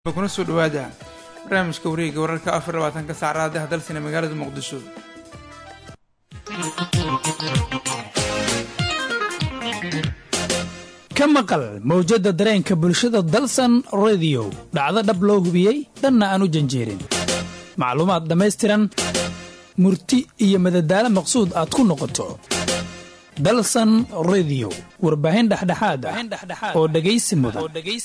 kuna soo dhawaada barnaamijka wareega wararka afar labaatanka saacadaha dalsina magaalada muqdisho ka maqal mawjadda dareenka bulshada dalsan rediyo dhacdo dhab loo hubiyey dhanna aan u janjeerin macluumaad dhammaystiran murti iyo madadaalo maqsuud aad ku noqoto dalsan rediyo warbaahin dhexdhexaad ah oo dhegaysi mudan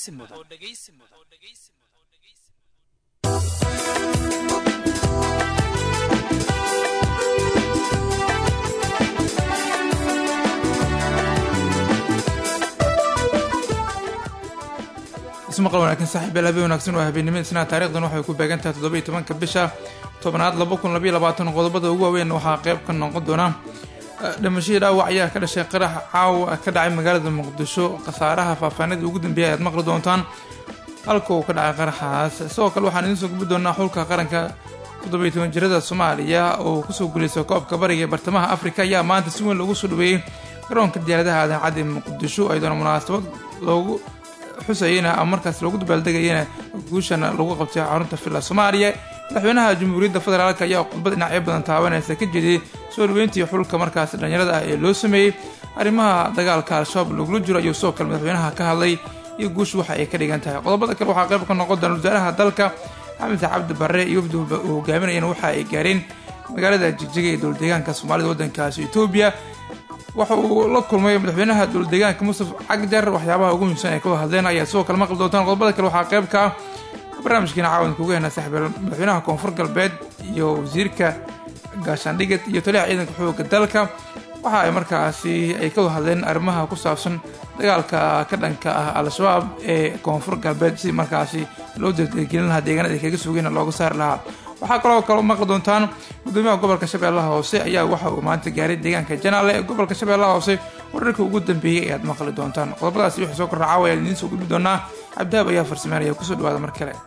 ismaqal wanaagsan saaxiibayaal habeen wanaagsan waa habeennimada isnaa taarikhdan waxay ku beegan tahay toddoba iyo tobanka bisha tobnaad laba kun labaiyo labaatan qodobada ugu waaweyn waxaa qayb ka noqon doona dhimashadii dhaawac ayaa ka dhashay qarax caawa ka dhacay magaalada muqdisho khasaaraha faahfaahinadii ugu dambeeyay ayaad maqli doontaan halka uu ka dhacay qaraxaas sidoo kale waxaan idiin soo gubi doonaa xulka qaranka toddoba iyo toban jirada soomaaliya oo kusoo guuleystay koobka bariga ee bartamaha afrika ayaa maanta si weyn loogu soo dhaweeyey garoonka diyaaradaha aadan caddi muqdisho ayadoona munaasabad loogu xusayena ama markaas loogu dabaaldegayana guushana lagu qabtay xarunta villa soomaaliya madaxweynaha jamhuuriyadda federaalk ayaa khudbad dhinacyo badan taabanaysa ka jeediyey soo dhaweyntii xulka markaas dhallinyarada ah ee loo sameeyey arrimaha dagaalka al-shabaab lagula jiro ayuu sidoo kale madaxweynaha ka hadlay iyo guushu waxa ay ka dhigan tahay qodobada kale waxaa qayb ka noqon doona wasaaraha dalka xamed cabdi barre iyo wafdi uu hogaaminayana waxa ay gaareen magaalada jigjiga ee dowladeegaanka soomaalida waddankaasi etoobiya waxa uu la kulmay madaxweynaha dowladeegaanka mustaf cagjar waxyaabaha ugu muhiimsan ay ka wada hadleen ayaa sidoo kale maqli doontaan qodobada kale waxaa qayb ka ah barnaamijkiina caawanka uga hena saaxiibeel madaxweynaha koonfur galbeed iyo wasiirka gaashaandhigad iyo taliyaha ciidanka xooga dalka waxa ay markaasi ay ka wada hadleen arrimaha ku saabsan dagaalka ka dhanka ah al-shabaab ee koonfur galbeed si markaasi loo dardargelin lahaa deegaanada ay kaga sugeen looga saari lahaa waxaa kaloo kale maqli doontaan gudoomiyaha gobolka shabeellaha hoose ayaa waxa uu maanta gaaray deegaanka janaale ee gobolka shabeellaha hoose wararkii ugu dambeeyey ayaad maqli doontaan qodobadaasi wixii soo kordha caawa ayaan idiin soo gudbi doonaa cabdihaab ayaa farsameynaya kusoo dhawaada mar kale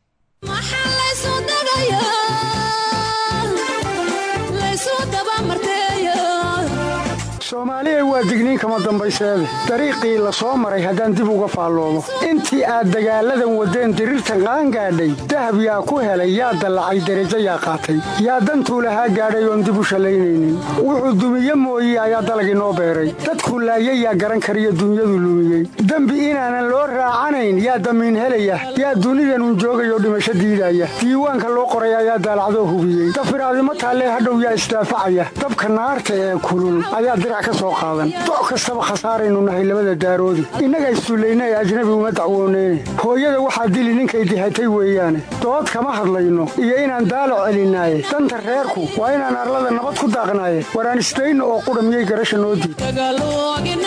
soomaaliyay waa digniin kama dambayseede dariiqii la soo maray haddaan dib uga faalloomo intii aad dagaalladan waddeen diriirtan qaangaadhay dahab yaa ku helay yaa dallacay derajo yaa qaatay yaa dantuu lahaa gaadhay oon dib u shallaynaynin wuxuu dumiye mooye ayaa dalag inoo beeray dadkuu laayay yaa garan kariyo dunyadu lumiyey dembi inaanan loo raacanayn yaa damiin helaya yaa dunidanun joogayoo dhimasho diidaya diiwaanka loo qoray ayaa daalacdoo hubiyey dafiraadimo taallee hadhow yaa isdaafacaya dabka naarta ee kulul ayaa doc kastaba khasaaraynu nahay labada daaroodi innaga issullayna ee ajnabi uma dacwooneyne hooyada waxaa dili ninkay dihatay weeyaane dood kama hadlayno iyo inaan daalac celinaaye danta reerku waa inaan arlada nabad ku daaqnaaye waraan isdayno oo qudha miyay garasha noo diid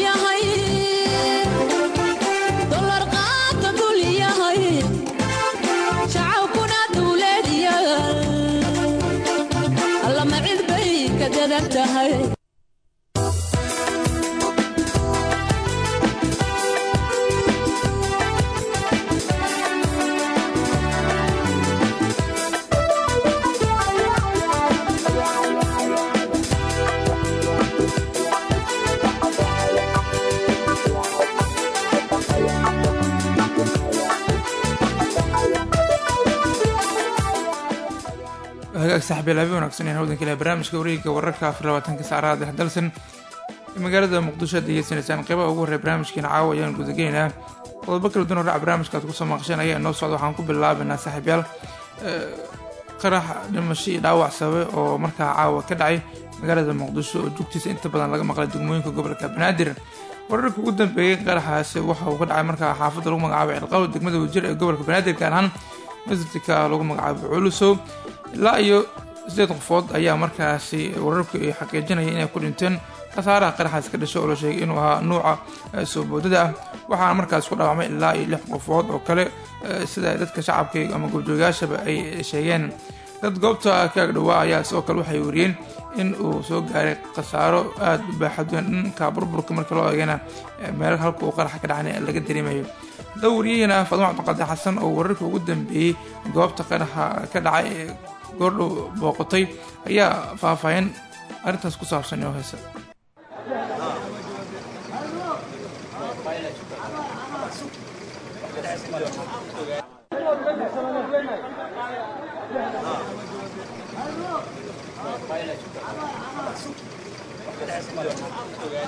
hagaag saxbeel habeen wanaagsan ee hawdanka ilaha barnaamijka wareegga wararka afar labaatanka saacadaha dhex dalsan magaalada muqdisho aad degeysanaysaan qeybaha ugu horreya barnaamijkeena caawa ayaan gudageynayaa qodobo kala duwan horaac barnaamijka aad kusoo maqasheen ayaa inoo socda waxaan ku bilaabaynaa saaxiibyaal qarax dhimasho iyo dhaawac sababe oo markaa caawa ka dhacay magaalada muqdisho oo jugtiisa inta badan laga maqlay degmooyinka gobolka banaadir wararka ugu dambeeyey qaraxaasi waxa uu ka dhacay markaa xaafadda lagu magacaabo cilqaw degmada wajir ee gobolka banaadir gaar ahaan masjidka lagu magacaabo culusow ilaa iyo sideed qofood ayaa markaasi wararku ay xaqiijinaya inay ku dhinteen khasaaraha qaraxaas ka dhashay oo la sheegay inuu ahaa nuuca soo boodada ah waxaana markaas ku dhaawacmay ilaa iyo lix qofood oo kale sida dadka shacabka ama goobjoogayaashaba ay sheegeen dad goobta ka agdhowaa ayaa sidoo kale waxay wariyeen in uu soo gaaray khasaaro aada u baaxadweyn dhanka burburka marka loo eegana meel halka uu qaraxa ka dhacna laga dareemayo dawriyahina faadimo cabdiqaadir xasan oo wararka ugu dambeeyey goobta qaraxa ka dhacay ee goordhow booqotay ayaa faahfaahin arrintaas ku saabsan oo haysa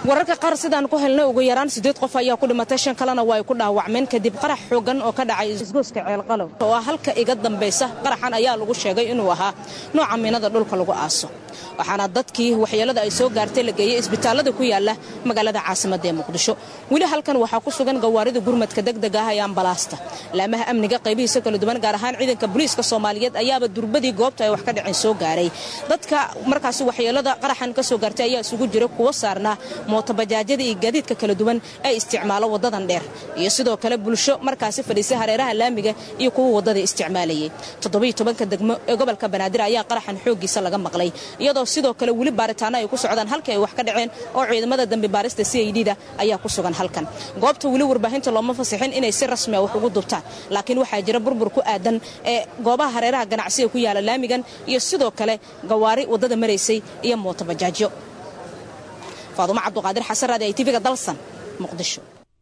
wararka qaar sidaan ku helnay ugu yaraan siddeed qof ayaa ku dhimatay shan kalena waa ay ku dhaawacmeen kadib qarax xoogan oo ka dhacay isgooska ceelqalow oo ah halka iga dambaysa qaraxan ayaa lagu sheegay inuu ahaa nooca miinada dhulka lagu aaso waxaana dadkii waxyeelada ay soo gaartay la geeyey isbitaallada ku yaala magaalada caasimadda ee muqdisho weli halkan waxaa ku sugan gawaarida gurmadka degdega ah ee ambalaasta laamaha amniga qaybihiisa kala duwan gaar ahaan ciidanka booliiska soomaaliyeed ayaaba durbadii goobta ay wax ka dhaceen soo gaaray dadka markaasi waxyeelada qaraxan ka soo gaartay ayaa isugu jira kuwo saarnaa mootobajaajyada iyo gaadiidka kala duwan ee isticmaalo wadadan dheer iyo sidoo kale bulsho markaasi fadhiisay hareeraha laamiga iyo kuwa wadada isticmaalayay toddobiyo tobanka degmo ee gobolka banaadir ayaa qaraxan xooggiisa laga maqlay iyadoo sidoo kale weli baaritaano ay ku socdaan halkii ay wax ka dhaceen oo ciidamada dambi baarista c i d da ayaa ku sugan halkan goobta weli warbaahinta looma fasixin inay si rasmi a wax ugu dubtaan laakiin waxaa jira burbur ku aadan ee goobaha hareeraha ganacsiga ku yaala laamigan iyo sidoo kale gawaari waddada maraysay iyo mootobajaajyo faadumo cabduqaadir xasan raadi ay tv-ga dalsan muqdisho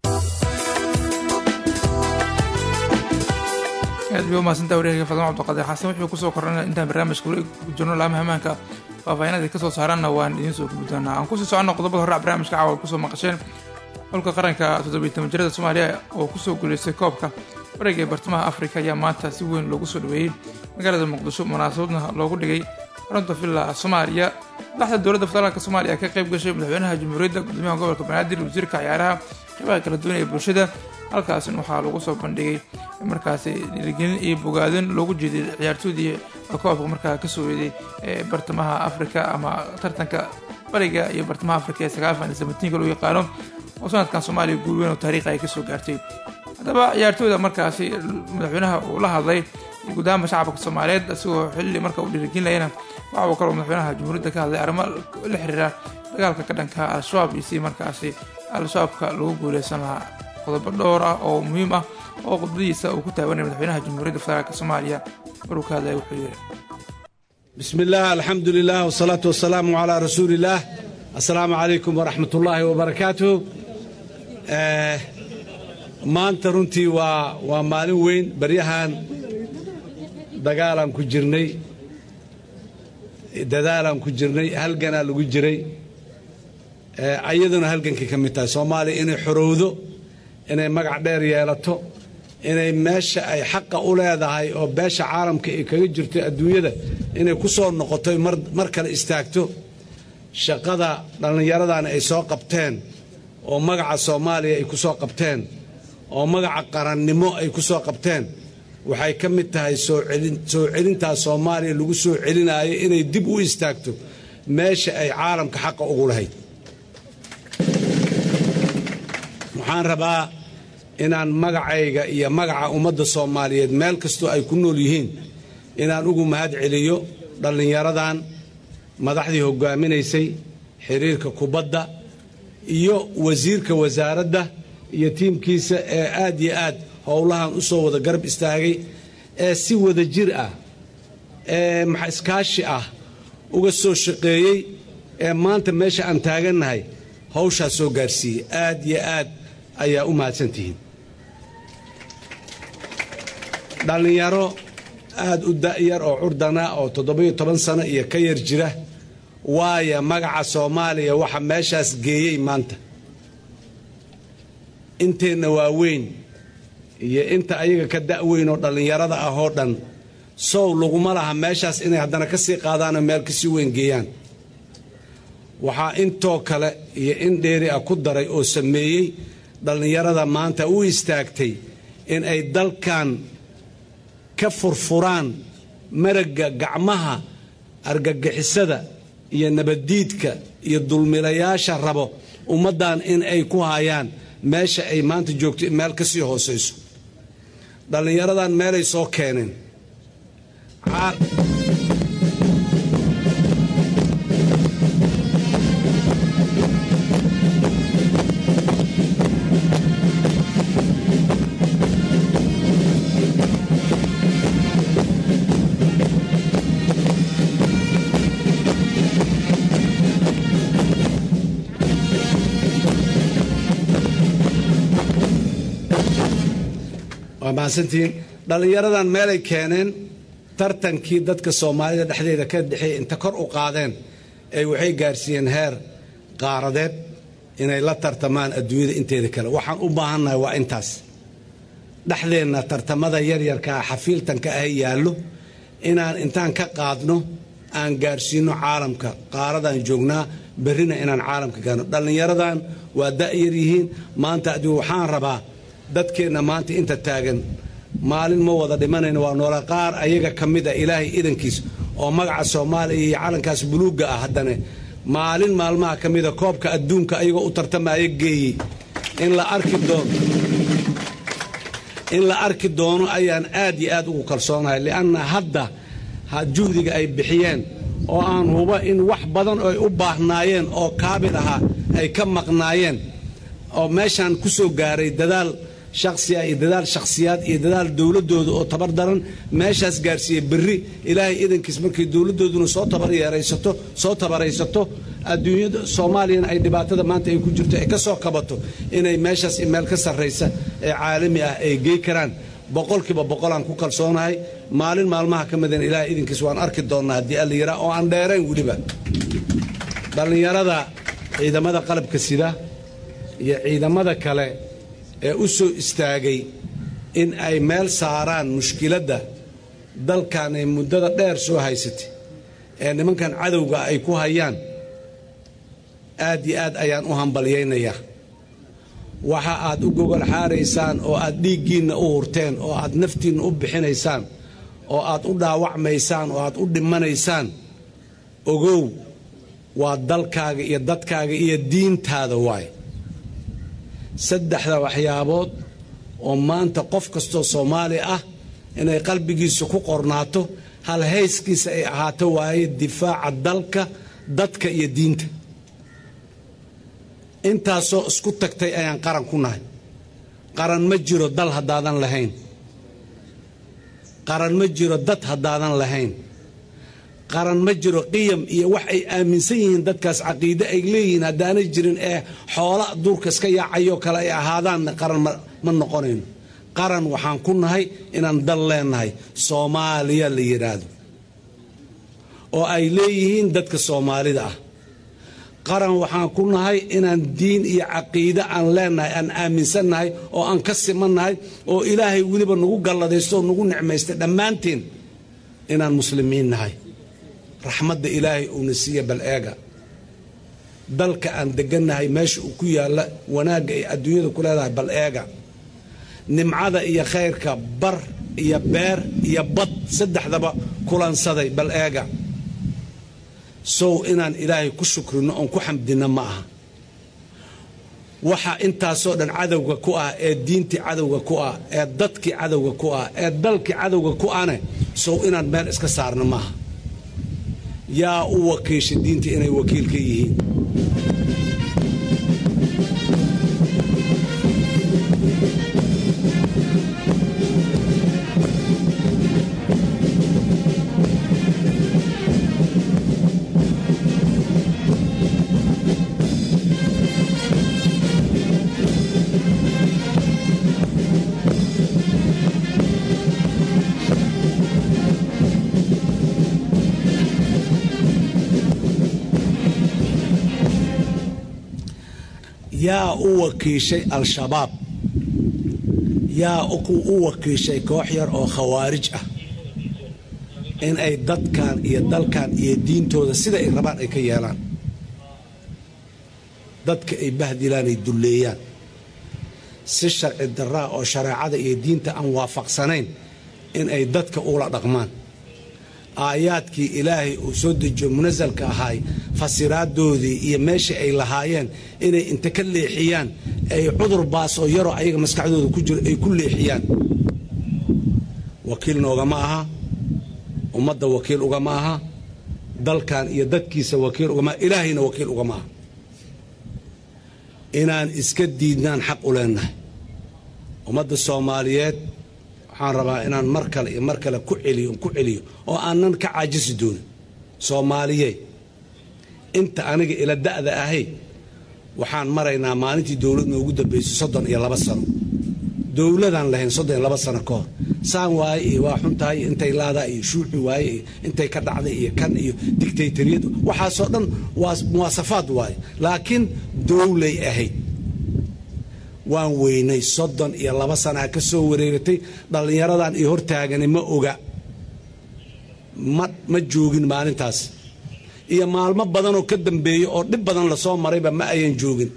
aad bay umahadsantaa wareerka fadama cabdiqaadir xasan wuxuu kusoo korana intaan barnaamijka weli jirno laamaha amaanka faahfaahinadii kasoo saaraanna waan idiin soo gubi doonaa aan kusii soconno qodobada hore barnaamijka caawa kusoo maqasheen xulka qaranka toddobiyi toban jirada soomaaliya oo kusoo guuleystay koobka bariga ee bartamaha afrika ayaa maanta si weyn loogu soo dhaweeyey magaalada muqdisho munaasabadna loogu dhigay xarunta villa soomaaliya madaxda dowladda federaalk soomaaliya ka qayb gashay madaxweynaha jamhuuriyadda gudoomiyaha gobolka banaadir wasiirka ciyaaraha qeybaha kala duwan ee bulshada halkaasina waxaa lagu soo bandhigay markaasi dhiirigelin iyo bogaadin loogu jeeday ciyaartoodii koobka markaa kasoo weeday ee bartamaha afrika ama tartanka bariga iyo bartamaha afrika ee sagaafan iyo sabatiinka loo yaqaano oo sanadkan soomaaliya guul weyn oo taariikhi ay kasoo gaartay haddaba ciyaartooyda markaasi madaxweynaha uu la hadlay gudaama shacabka soomaaliyeed isagoo xilli marka uu dhiirigelinayana waxa uu kaloo madaxweynaha jamhuuriyadda ka hadlay arrimo la xiriira dagaalka ka dhanka al-shabaab iyo si markaasi al-shabaabka lagu guuleysan lahaa qodobo dhowr ah oo muhiim ah oo khudbadiisa uu ku taabanaya madaxweynaha jamhuuriyadda federaalk soomaaliya maruu ka hadlaya wuxuu yidhi بسم الله الحمد لله والصلاة والسلام على رسول الله السلام عليكم ورحمة الله وبركاته آه maanta runtii waa waa maalin weyn baryahan dagaalaan ku jirnay dadaalaan ku jirnay halganaa lagu jiray ayaduna halgankii ka mid tahay soomaaliya inay xorowdo inay magac dheer yeelato inay meesha ay xaqa u leedahay oo beesha caalamka ay kaga jirto adduunyada inay ku soo noqoto mar kale istaagto shaqada dhallinyaradana ay soo qabteen oo magaca soomaaliya ay ku soo qabteen oo magaca qarannimo ay ku soo qabteen waxay ka mid tahay soo celintaas soomaaliya lagu soo celinaayo inay dib u istaagto meesha ay caalamka xaqa ugu lahayd waxaan rabaa inaan magacayga iyo magaca ummadda soomaaliyeed meel kastoo ay ku nool yihiin inaan ugu mahad celiyo dhallinyaradan madaxdii hoggaaminaysay xiriirka kubadda iyo wasiirka wasaaradda iyo tiimkiisa ee aad iyo aad howlahan u soo wada garab istaagay ee si wada jir ah ee iskaashi ah uga soo shaqeeyey ee maanta meesha aan taagannahay hawshaas soo gaarsiiyey aad iyo aad ayaa u mahadsantihiin dhallinyaro aad u da'yar oo curdana oo toddobiyo toban sano iyo ka yar jira waaya magaca soomaaliya waxa meeshaas geeyey maanta inteenna waaweyn iyo inta ayaga ka da'weyn oo dhallinyarada ah oo dhan sow laguma laha meeshaas inay haddana ka sii qaadaanoo meel ka sii weyn geeyaan waxaa intoo kale iyo in dheeri ah ku daray oo sameeyey dhallinyarada maanta u istaagtay in ay dalkan ka furfuraan maragga gacmaha argagixisada iyo nabaddiidka iyo dulmilayaasha rabo ummaddan in ay ku hayaan meesha ay maanta joogto meel ka sii hoosayso dhallinyaradan meelay soo keeneen waa mahadsantihiin dhallinyaradan meelay keeneen tartankii dadka soomaalida dhexdeeda ka dhexeeya inta kor u qaadeen ay waxay gaarsiiyeen heer qaaradeed inay la tartamaan adduunyada inteeda kale waxaan u baahannahay waa intaas dhexdeenna tartamada yaryarkaa xafiiltanka ah yaallo inaan intaan ka qaadno aan gaarsiinno caalamka qaaradaan joognaa berrina inaan caalamka gaarno dhallinyaradan waa da'yar yihiin maanta adigu waxaan rabaa dadkeenna maanta inta taagan maalin ma wada dhimanayno waa noola qaar ayaga ka mid a ilaahay idankiis oo magaca soomaaliya iyo calankaas buluugga ah haddane maalin maalmaha ka mida koobka adduunka ayagoo u tartamaya geeyey in la arki doono in la arki doono ayaan aad iyo aad ugu kalsoonahay li'anna hadda juhdiga ay bixiyeen oo aan huba in wax badan oo ay u baahnaayeen oo kaabil ahaa ay ka maqnaayeen oo meeshaan ku soo gaaray dadaal shakhsiya iyo dadaal shakhsiyaad iyo dadaal dowladdooda oo tabar daran meeshaas gaarsiiyey berri ilaahay idankiis markay dowladdooduna soo tabaryeeraysato soo tabaraysato adduunyada soomaaliyana ay dhibaatada maanta ay ku jirto ay ka soo kabato inay meeshaas meel ka sarraysa ee caalami ah ay gey karaan boqolkiiba boqolaan ku kalsoonahay maalin maalmaha ka midana ilaahay idinkiis waan arki doonnaa haddii alla yiraa oo aan dheerayn weliba dhallinyarada ciidamada qalabka sida iyo ciidamada kale ee u soo istaagay in ay meel saaraan mushkiladda dalkan ay muddada dheer soo haysatay ee nimankan cadowga ay ku hayaan aad iyo aad ayaan u hambalyaynayaa waxa aad u gogol xaaraysaan oo aad dhiiggiinna u hurteen oo aad naftiinna u bixinaysaan oo aad u dhaawacmaysaan oo aad u dhimanaysaan ogow waa dalkaaga iyo dadkaaga iyo diintaada waay saddexda waxyaabood oo maanta qof kastoo soomaali ah inay qalbigiisa ku qornaato hal hayskiisa ay ahaato waaye difaaca dalka dadka iyo diinta intaasoo isku tagtay ayaan qaran ku nahay qaran ma jiro dal haddaadan lahayn qaran ma jiro dad haddaadan lahayn qaran ma jiro qiyam iyo wax ay aaminsan yihiin dadkaas caqiide ay leeyihiin haddaanay jirin ee xoola duurka iska yaacayoo kale ay ahaadaanna qaran ma noqonayno qaran waxaan ku nahay inaan dal leenahay soomaaliya la yidhaahdo oo ay leeyihiin dadka soomaalida ah qaran waxaan ku nahay inaan diin iyo caqiide aan leenahay aan aaminsannahay oo aan ka simannahay oo ilaahay weliba nagu galladaysto oo nagu nicmaystay dhammaanteen inaan muslimiin nahay raxmadda ilaahay uuna siiya bal eega dalka aan degannahay meesha uu ku yaalla wanaagga ay adduunyada ku leedahay bal eega nimcada iyo khayrka bar iyo beer iyo bad saddexdaba kulansaday bal eega sow inaan ilaahay ku shukrino oon ku xamdinno ma aha waxa intaasoo dhan cadowga ku ah ee diintii cadowga ku ah ee dadkii cadowga ku ah ee dalkii cadowga ku ahne sow inaan meel iska saarno maaha yaa u wakiisha diinta inay wakiil ka yihiin yaa u wakiishay al-shabaab yaa u wakiishay koox yar oo khawaarij ah in ay dadkan iyo dalkan iyo diintooda sida ay rabaan ay ka yeelaan dadka ay bahdilaan ay dulleeyaan si sharci daraa oo shareecada iyo diinta aan waafaqsanayn in ay dadka ula dhaqmaan aayaadkii ilaahay uu soo dejiyo munasalka ahaay fasiraadoodii iyo meeshii ay lahaayeen inay inta ka leexiyaan ay cudur baas oo yaroo ayaga maskaxdooda ku jiro ay ku leexiyaan wakiil noogama aha ummadda wakiil ugama aha dalkan iyo dadkiisa wakiil ugama aha ilaahayna wakiil ugama aha inaan iska diidnaan xaq u leennahay ummadda soomaaliyeed waxaan rabaa inaan mar kale iyo mar kale ku celiyo ku celiyo oo aanan ka caajisi doonin soomaaliye inta aniga ila da'da ahay waxaan maraynaa maalintii dowlad noogu dambaysay soddon iyo laba sano dowladaan lahayn soddon iyo laba sano ka hor saan waaye iyo waa xun tahay iyo intay laadaa iyo shuuci waaye iyo intay ka dhacday iyo kan iyo dictatoriyad waxaasoo dhan waa muwaasafaad waaye laakiin dowlay ahayd waan weynay soddon iyo laba sanaa ka soo wareegatay dhallinyaradan iyo hortaagani ma oga ma ma joogin maalintaas iyo maalmo badanoo ka dambeeya oo dhib badan lasoo marayba ma ayan joogin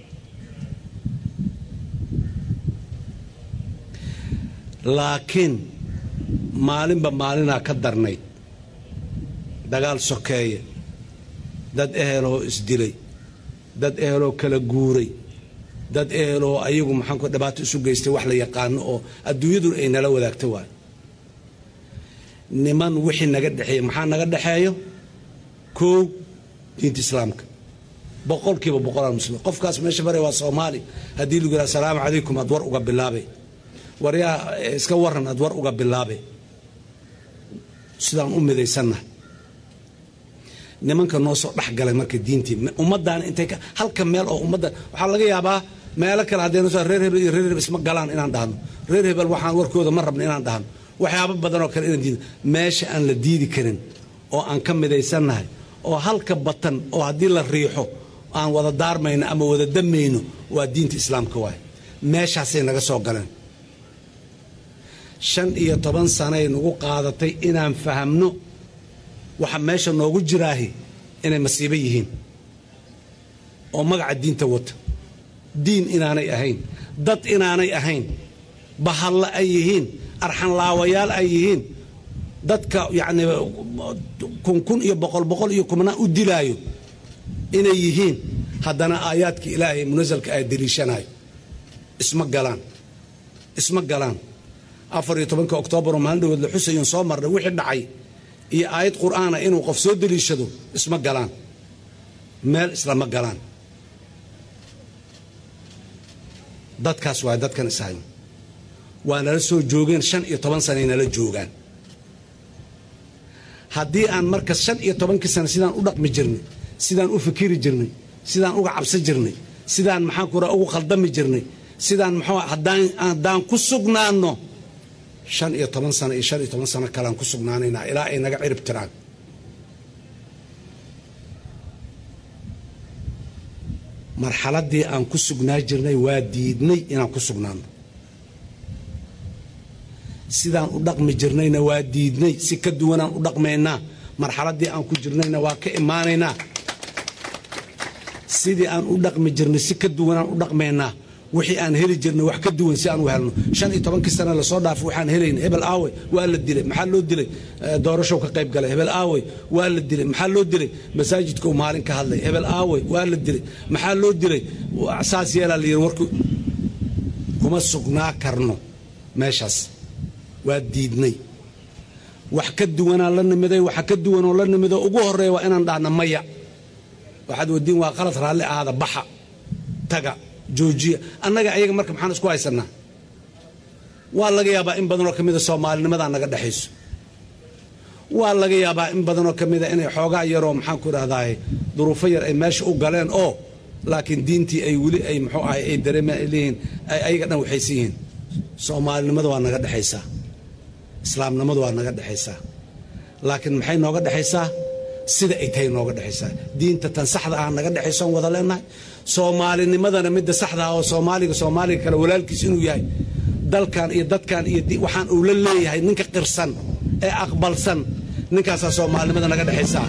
laakiin maalinba maalinaa ka darnayd dagaal sokeeye dad eheloo isdilay dad eheloo kala guuray dad eheloo ayagu maxaanku dhibaato isu geystay wax la yaqaano oo adduunyadu ay nala wadaagta waayo niman wixii naga dhexeeya maxaa naga dhexeeyo koow diinta islaamka boqolkiiba boqolaan muslimiin qofkaas meesha bare waa soomaali haddii lagu yidhaha asalaamu calaykum aad war uga bilaabay waryaa iska waran aad war uga bilaabay sidaan u midaysannahay nimanka noo soo dhex galay marka diintii ummaddaana intay ka halka meel oo ummadda waxaa laga yaabaa meelo kale haddaynu soo reer hebel iyo reer hebel isma galaan inaan dhahno reer hebel waxaan warkooda ma rabno inaan dhahno waxyaabo badan oo kale inaan diidno meesha aan la diidi karin oo aan ka midaysannahay oo halka batan oo haddii la riixo aan wada daarmayno ama wada damayno waa diinta islaamka waay meeshaasay naga soo galeen shan iyo toban sanay nagu qaadatay inaan fahamno waxa meesha noogu jiraahi inay masiibo yihiin oo magaca diinta wata diin inaanay ahayn dad inaanay ahayn bahallo ay yihiin arxanlaawayaal ay yihiin dadka yacni kun kun iyo boqol boqol iyo kumnaa u dilaayo inay yihiin haddana aayaadka ilaahay munasalka ay deliishanayo isma galaan isma galaan afar iyo tobanka oktoobar oo maalin dhawood la xusayon soo marnay wixii dhacay iyo aayad qur'aana inuu qof soo deliishado isma galaan meel islama galaan dadkaas waa dadkan ishayn waa nala soo joogeen shan iyo toban sanay nala joogaan haddii aan marka shan iyo tobankii sano sidaan u dhaqmi jirnay sidaan u fikiri jirnay sidaan uga cabsan jirnay sidaan maxaan ku raa ugu khaldami jirnay sidaan muxuu haddaan haddaan ku sugnaanno shan iyo toban sano iyo shan iyo toban sano kalean ku sugnaanaynaa ilaa ay naga cirib tiraan marxaladdii aan ku sugnaa jirnay waa diidnay inaan ku sugnaano sidaan u dhaqmi jirnayna waa diidnay si ka duwanaan u dhaqmaynaa marxaladdii aan ku jirnayna waa ka imaanaynaa sidii aan u dhaqmi jirnay si ka duwanaan u dhaqmaynaa wixii aan heli jirnay wax ka duwan si aan u helno shan iyo tobankii sana lasoo dhaafo waxaan helayna hebel aawey waa la dilay maxaa loo dilay doorashow ka qayb galay hebel aawey waa la dilay maxaa loo dilay masaajidka uu maalin ka hadlay hebel aawey waa la dilay maxaa loo dilay saas yeelaa la yidhi warku kuma sugnaa karno meeshaas waa diidnay wax ka duwanaa la nimiday waxa ka duwanoo la nimido ugu horeeya waa inaan dhahna maya waxaad wadiin waa qalad raalli ahaada baxa taga joojiya annaga ayaga marka maxaan isku haysanaa waa laga yaabaa in badanoo ka mida soomaalinimadaa naga dhexayso waa laga yaabaa in badanoo ka mida inay xoogaa yaroo maxaan ku idhahdaay duruufo yar ay meesha u galeen oo laakiin diintii ay weli ay muxuu ahay ay dareemaan ay leeyihiin ay ayaga dhan waxaysan yihiin soomaalinimada waa naga dhexaysaa islaamnimadu waa naga dhexaysaa laakiin maxay nooga dhexaysaa sida ay tahay nooga dhexaysaa diinta tan saxda ah naga dhexaysoon wada leenahay soomaalinimadana midda saxda ah oo soomaaliga soomaaliga kale walaalkiis inuu yahay dalkan iyo dadkan iyo waxaan uu la leeyahay ninka qirsan ee aqbalsan ninkaasaa soomaalinimada naga dhexaysaa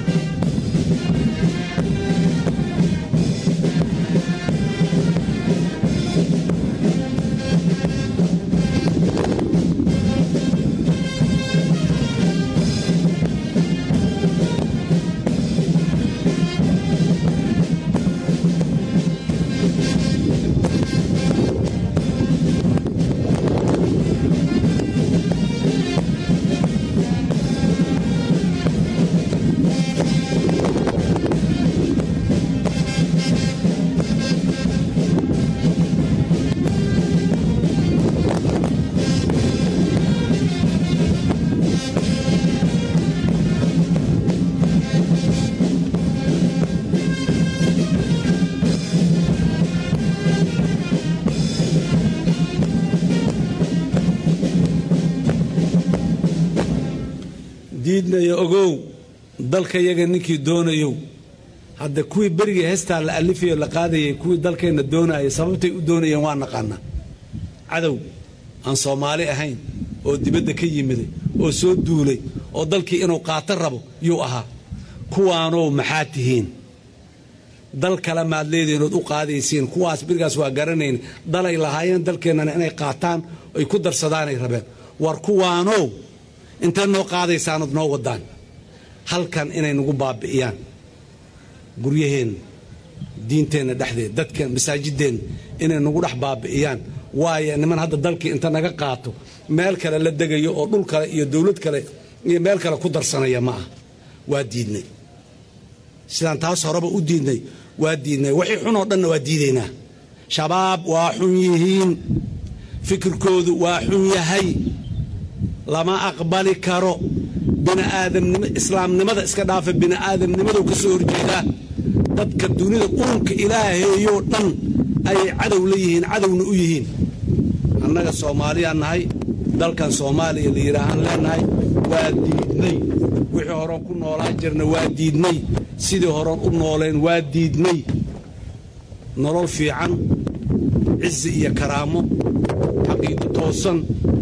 diidnayo ogow dalkayaga ninkii doonayow hadda kuwii berigii heestaa la alifayo la qaadayay kuwii dalkeenna doonayay sababtay u doonayeen waa naqaanaa cadow aan soomaali ahayn oo dibadda ka yimiday oo soo duulay oo dalkii inuu qaato rabo yuu ahaa kuwaanow maxaa tihiin dal kale maad leedihiinood u qaadaysiin kuwaas birigaas waa garanayn dalay lahaayeen dalkeennana inay qaataan ay ku darsadaanay rabeen war kuwaanow intay noo qaadaysaanood noo wadaan halkan inay nagu baabi'iyaan guryaheenna diinteenna dhexdeed dadkeen masaajideenna inay nagu dhex baabi'iyaan waayo niman hadda dalkii inta naga qaato meel kale la degayo oo dhul kale iyo dowlad kale iyo meel kale ku darsanaya ma ah waa diidnay sidaan taas horeba u diidnay waa diidnay wixii xunoo dhanna waa diidaynaa shabaab waa xun yihiin fikirkoodu waa xun yahay lama aqbali karo biniaadamnimo islaamnimada iska dhaafa bini'aadamnimadou ka soo horjeedaa dadka dunida uunka ilaaheeyoo dhan ayay cadow la yihiin cadowna u yihiin annaga soomaaliyaan nahay dalkan soomaaliya la yidhaahaan leennahay waa diidnay wixii horeon ku noolaan jirna waa diidnay sidii horeon u nooleen waa diidnay nolol fiican cizi iyo karaamo xaqiiqo toosan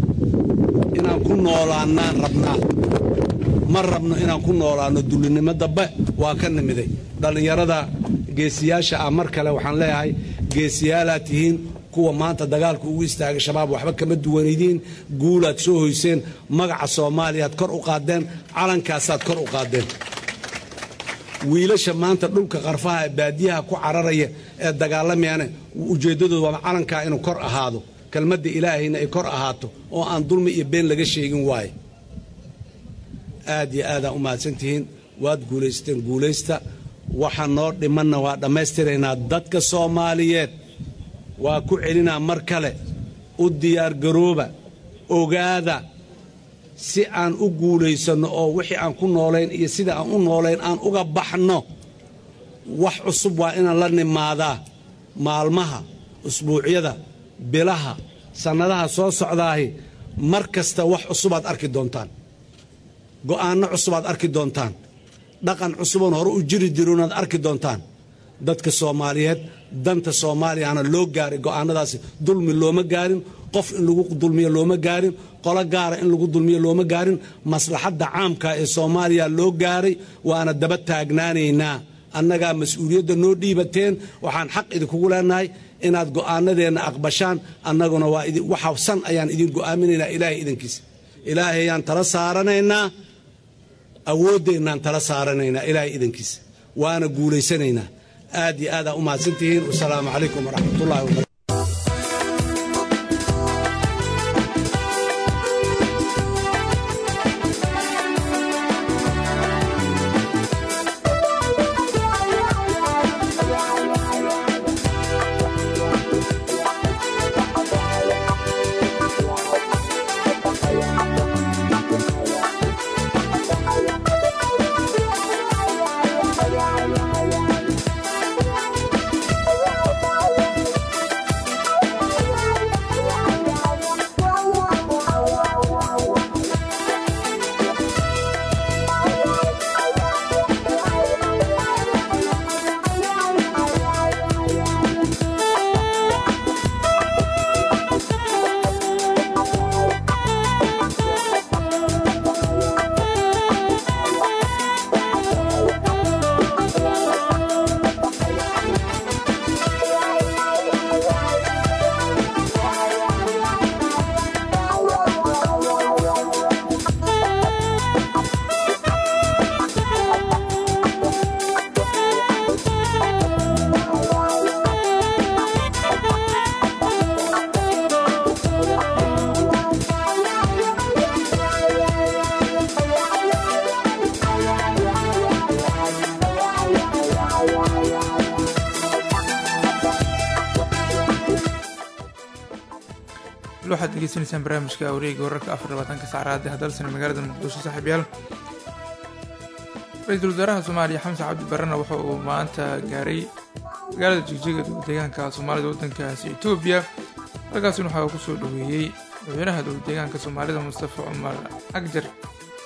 inaan ku noolaannaan rabnaa ma rabno inaan ku noolaanno dullinimo dambe waa ka nimiday dhallinyarada geesiyaasha ah mar kale waxaan leeyahay geesiyaalaad tihiin kuwa maanta dagaalka ugu istaagay shabaab waxba kama duwanaydiin guulaad soo hoyseen magaca soomaaliyaad kor u qaadeen calankaasaad kor u qaadeen wiilasha maanta dhulka qarfaha ee baadiyaha ku cararaya ee dagaalamayana ujeeddadoodu waa calankaa inuu kor ahaado kelmadda ilaahayna ay kor ahaato oo aan dulmi iyo been laga sheegin waaye aad iyo aadaa u mahadsantihiin waad guulaysteen guulaysta waxa noo dhimanna waa dhammaystiraynaa dadka soomaaliyeed waa ku celinaa mar kale u diyaargarooba ogaada si aan u guulaysanno oo wixii aan ku noolayn iyo sida aan u noolayn aan uga baxno wax cusub waa inaan la nimaadaa maalmaha usbuucyada bilaha sannadaha soo socdaahi mar kasta wax cusubaad arki doontaan go'aanno cusubaad arki doontaan dhaqan cusuboon hore u jiri jironaad arki doontaan dadka soomaaliyeed danta soomaaliyana loo gaaray go'aannadaasi dulmi looma gaarin qof in lagu dulmiyo looma gaarin qolo gaara in lagu dulmiyo looma gaarin maslaxadda caamka ee soomaaliya loo gaaray waana daba taagnaanaynaa annagaa mas-uuliyadda noo dhiibateen waxaan xaq idinkugu leenahay inaad go'aanadeenna aqbashaan annaguna waa waxa san ayaan idin go'aaminaynaa ilaahay idankiisa ilaahay ayaan tala saaranaynaa awooddeenaan tala saaranaynaa ilaahay idankiisa waana guulaysanaynaa aad iyo aadaa u mahadsantihiin wasalaamu calaykum waraxmatullahi wabarakatu waxaad degeysanaysaan barnaamijka wareega wararka afar labaatanka saacraadi hadalsana magaalada muqdisho saaxiibyaal ra-iisul wasaaraha soomaaliya xamse cabdi barrena waxa uu maanta gaaray magaalada jigjiga dowladeegaanka soomaalida waddankaasi etoobiya halkaasina waxaa uu ku soo dhoweeyey madaxweynaha dowladeegaanka soomaalida mustafa cumar agjar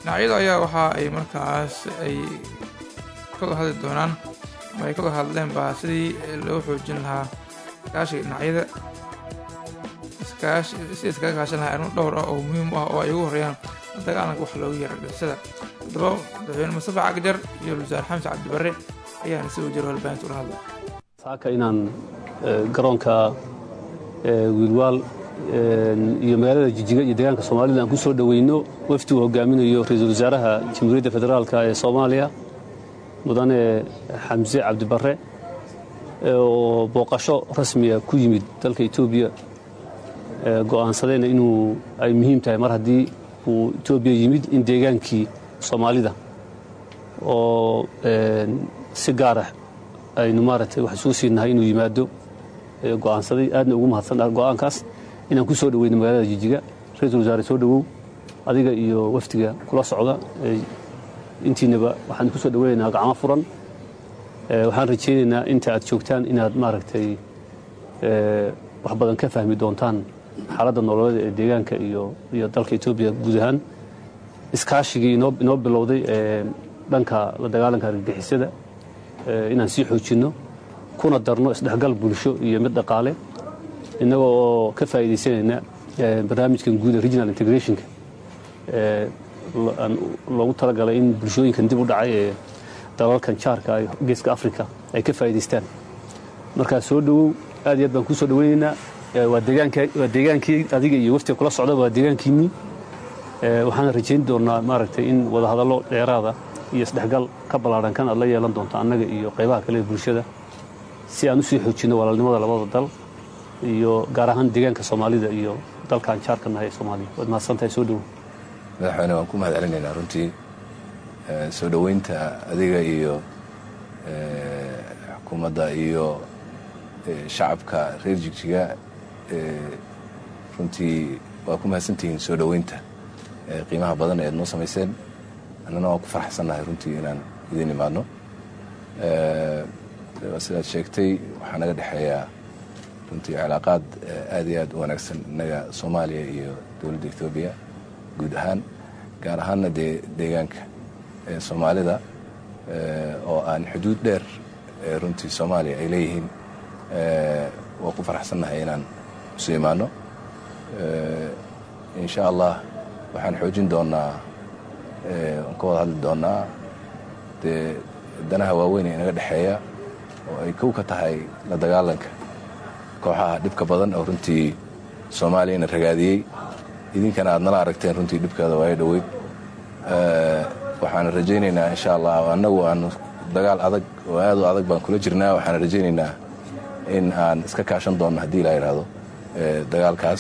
dhinacyadu ayaa waxa ay markaas ay kada hadli doonaan ama ay kada hadleen baa sidii loo xoojin lahaa iskaashiga dhinacyada iskaashi si iskaga kaashan lahaa arrimo dhowr ah oo muhiim u ah oo ay ugu horreeyaan dagaalanka wax loogu yara dhibsada haddaba madaxweyne mustafa cagjar iyo wasaare xamse cabdibarre ayaana si wajiro halbaahinta ula hadlay saaka inaan garoonka wiilwaal iyo magaalada jijiga iyo deegaanka soomaalida aan ku soo dhoweyno wafdi uu hogaaminayo ra-iisul wasaaraha jamhuuriyadda federaalka ee soomaaliya mudane xamse cabdibarre oo booqasho rasmiya ku yimid dalka etoobiya go'aansadayna inuu ay muhiim tahay mar haddii uu etoobiya yimid in deegaankii soomaalida oo si gaarah aynu maaragtay wax isugu siinahay inuu yimaado go'aansaday aadna ugu mahadsan go'aankaas inaan ku soo dhoweyno magaalada jijiga ra-iisul wasaare soo dhowow adiga iyo wafdiga kula socda intiinaba waxaan ku soo dhoweynaynaa gacmo furan waxaan rajaynaynaa inta aad joogtaan inaad maaragtay wax badan ka fahmi doontaan xaaladda nololeed ee deegaanka iyo iyo dalka etoobiya guud ahaan iskaashigii inoo bilowday ee dhanka la dagaalanka argagixisada inaan sii xoojinno kuna darno isdhexgal bulsho iyo mid dhaqaale innaga oo ka faa'iidaysanayna barnaamijkan guud ee regional integrationka loogu talagalay in bulshooyinkan dib u dhacay ee dalalkan jaarka geeska africa ay ka faa'iidaystaan markaa soo dhowow aad iyo aad baan kuu soo dhoweynaynaa waa deegaankii adiga iyo waftiga kula socda waa deegaankiinnii waxaana rajayn doonnaa maaragtay in wadahadallo dheeraada iyo isdhexgal ka ballaadhan kan aad la yeelan doonto annaga iyo qaybaha kale ee bulshada si aan u sii xoojinno walaalnimada labada dal iyo gaar ahaan deegaanka soomaalida iyo dalkaan jaarka nahay ee soomaaliya waad mahadsantahay soo dhowow madaxweyne waan ku mahad celinaynaa runtii soo dhoweynta adiga iyo xukuumadda iyo shacabka reer jigjiga runtii waa ku mahadsantihiin soo dhoweynta qiimaha badan ee ad noo samayseen annana waan ku farxsannahay runtii inaan idiin imaadno sidaad sheegtay waxaa naga dhexeeyaa runtii cilaaqaad aad iyo aad u wanaagsan innaga soomaaliya iyo dowladda etoobiya guud ahaan gaar ahaanna dee deegaanka soomaalida oo aan xuduud dheer runtii soomaaliya ay leeyihiin waa ku faraxsannahay inaan isu imaanno insha allah waxaan xoojin doonnaa waan ka wada hadli doonnaa dee danaha waaweyn ee inaga dhexeeya oo ay kow ka tahay la dagaalanka kooxaha dhibka badan oo runtii soomaaliyana ragaadiyey idinkana aad nala aragteen runtii dhibkeeda waayo dhoweyd waxaana rajaynaynaa insha allah annagu aanu dagaal adag oo aad u adag baan kula jirnaa waxaana rajaynaynaa in aan iska kaashan doonno haddii la yidhaahdo dagaalkaas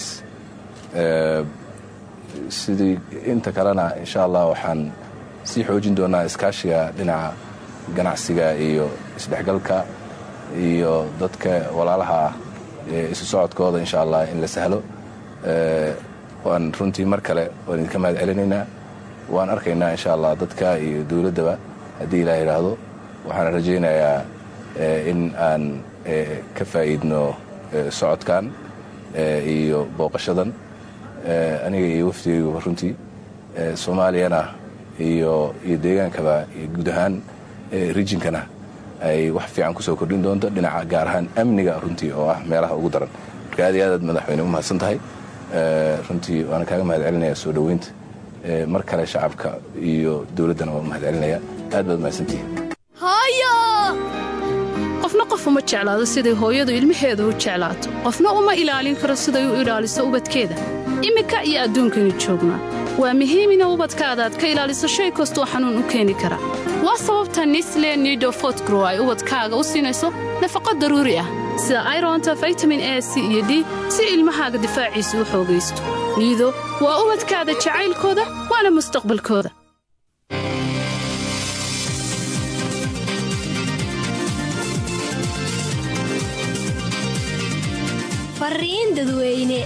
sidii inta kalena insha allah waxaan sii xoojin doonaa iskaashiga dhinaca ganacsiga iyo isdhexgalka iyo dadka walaalaha ah ee isu socodkooda insha allah in la sahlo waan runtii mar kale waan idinka mahad celinaynaa waan arkaynaa insha allah dadka iyo dowladdaba haddii ilaa yidhaahdo waxaana rajaynayaa in aan ka faa'iidno socodkan iyo booqashadan aniga iyo wafdigayguba runtii soomaaliyana iyo iyo deegaankaba iyo guud ahaan rijinkana ay wax fiican kusoo kordhin doonto dhinaca gaar ahaan amniga runtii oo ah meelaha ugu daran marka aad iyo aad aad madaxweyne u mahadsan tahay runtii waana kaaga mahad celinaya soo dhoweynta mar kale shacabka iyo dowladdana waa u mahad celinaya aad baad mahadsantihiin qofna qof uma jeclaado siday hooyadu ilmaheeda u jeclaato qofna uma ilaalin karo siday u ilaaliso ubadkeeda iminka iyo adduunkaynu joognaa waa muhiim ina ubadkaadaad ka ilaaliso shay kastoo xanuun u keeni kara waa sababta nisle nido fotgrow ay ubadkaaga u siinayso nafaqo daruuri ah sida aironta vitamin a c iyo d si ilmahaaga difaaciisa u xoogaysto niido waa ubadkaada jacaylkooda waana mustaqbalkooda fariin dadweyne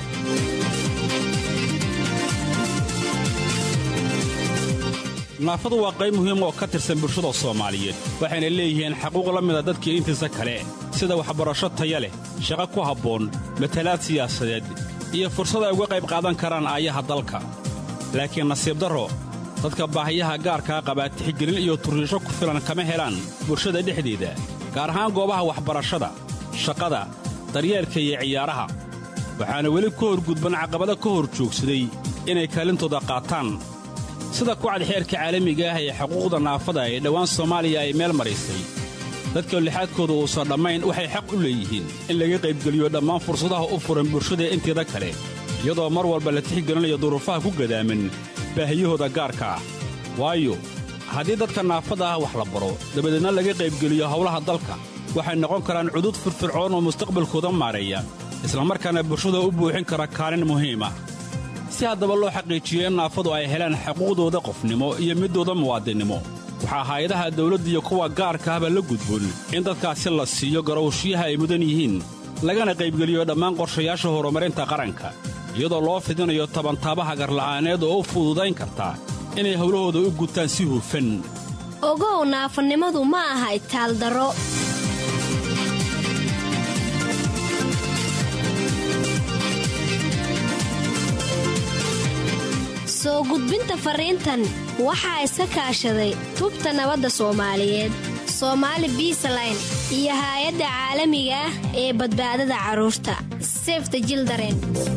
naafadu waa qayb muhiim oo ka tirsan bulshada soomaaliyeed waxayna leeyihiin xaquuq la mida dadkii intiisa kale sida waxbarasho taya leh shaqo ku habboon matalaad siyaasadeed iyo fursad ay uga qayb qaadan karaan aayaha dalka laakiin nasiib darro dadka baahiyaha gaarkaa qabaa tixgelin iyo turriisho ku filan kama helaan bulshada dhexdeeda gaar ahaan goobaha waxbarashada shaqada daryeelka iyo ciyaaraha waxaana weli ka horgudban caqabado ka hor joogsaday inay kaalintooda qaataan sida kucad xeerka caalamiga ah ee xuquuqda naafada ee dhowaan soomaaliya ay meel maraysay dadka lixaadkooda uusan dhammayn waxay xaq u leeyihiin in laga qaybgeliyo dhammaan fursadaha u furan bulshada inteeda kale iyadoo mar walba la tixgelinayo duruufaha ku gadaaman baahiyahooda gaarka ah waayo haddii dadka naafada ah wax la baro dabadeedna laga qaybgeliyo howlaha dalka waxay noqon karaan cudud firfircoon oo mustaqbalkooda maareeya islamarkaana bulshada u buuxin kara kaalin muhiim ah si haddaba loo xaqiijiyo in naafadu ay helaan xuquuqdooda qofnimo iyo middooda muwaadinnimo waxaa hay-adaha dawladda iyo kuwa gaarka ahba la gudboon in dadkaasi la siiyo garowshiyaha ay mudan yihiin lagana qaybgeliyo dhammaan qorshayaasha horumarinta qaranka iyadoo loo fidinayo tabantaabaha garla'aaneed oo u fududayn karta inay howlahooda u gutaan si hufan ogow naafanimadu ma aha itaaldaro soo gudbinta fariintan waxaa iska kaashaday tubta nabadda soomaaliyeed soomaali biisaline iyo haay-adda caalamiga ah ee badbaadada carruurta sefta jildaren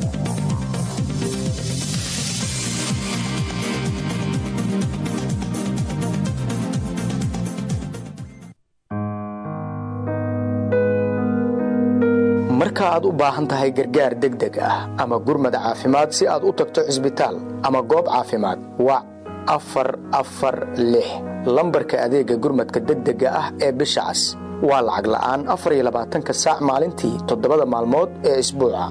marka aad u baahan tahay gargaar degdeg ah ama gurmad caafimaad si aad u tagto cisbitaal ama goob caafimaad wac afar afar lix lambarka adeegga gurmadka degdega ah ee bisha cas waa lacag la'aan afar iyo labaatanka saac maalintii toddobada maalmood ee isbuuca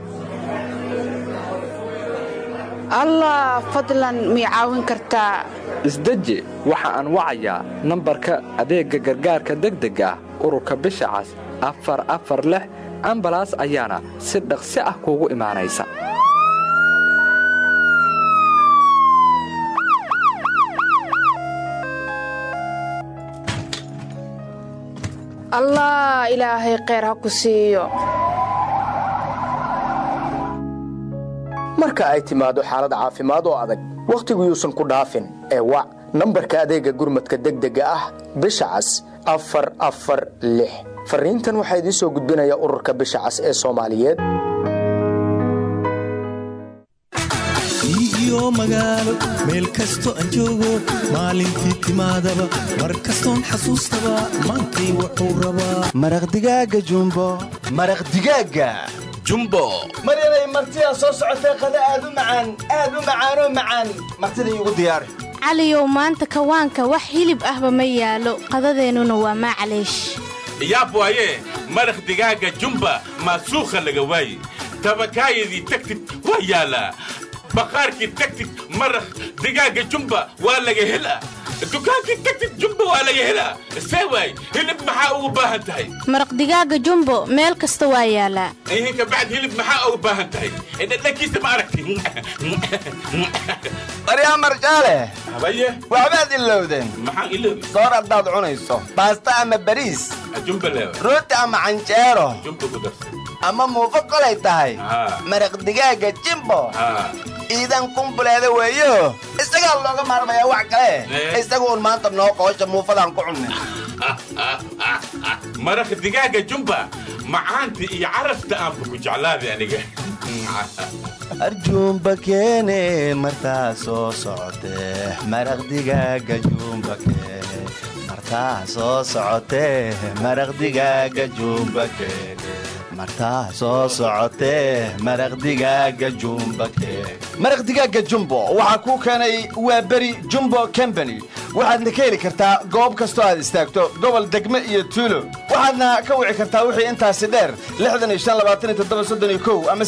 allah fadlan mii caawin kartaa isdeji waxa aan wacayaa nambarka adeegga gargaarka degdega ah ururka bisha cas afar afar lix ambalaas ayaana si dhaqsi ah kuugu imaanaysa allah ilaahay kheyr ha ku siiyo marka ay timaado xaalad caafimaad oo adag wakhtigu yuusan ku dhaafin ee wac nambarka adeegga gurmadka degdega ah bisha cas afar afar lix fariintan waxaa idiin soo gudbinaya ururka bisha cas ee soomaaliyeed iyo magaalo meel kasto aan joogo maalintii timaadaba mar kastoon xasuustaba maantay wuxuu rabaa maraq digaaga jumbo maraq digaaga jumbo maryanay martidaa soo socotay qada aad u macaan aad u macaanoo macaan martida iigu diyaari caliyow maanta kawaanka wax hilib ahba ma yaalo qadadeennuna waa maclaysh yaab waaye maraq digaaga jumba maasuukha laga waaye tabakaayadii tagtid waa yaalaa baqaarkii tagtid maraq digaaga jumba waa laga helaa dukaankii tagtid jumba waa laga helaa see waay hilib maxaa ugu baahan tahay maraq digaaga jumbo meel kasta waa yaalaa ihinka bacd hilib maxaa ugu baahan tahay dhadhankiisa ma aragti baryaa marjaale habaye waxbaad ilowdeen maxaan iloobi soor haddaad cunayso baasta ama bariis jumba leewa rooti ama canjeero jumba ku darsan ama muufo kolay tahay maraq digaaga jimbo iidan kumbuleeda weeyo isagaa looga maarmayaa wax kale isagu un maanta noo qoosha muufadaan ku cunnay maraq digaaga jumba macaanta iyo carafta aanba ku jeclaaday aniga arjuumba keene martaa soo socotee maraq digaaga juumba keene martaa soo socotee maraq digaaga juumba keene martaa soo socotee maraq digaaga jumba keene maraq digaaga jumbo waxaa kuu keenay waa beri jumbo combany waxaadna ka heli kartaa goob kastoo aad istaagto gobol degme iyo tuulo waxaadna ka wici kartaa wixii intaasi dheer ama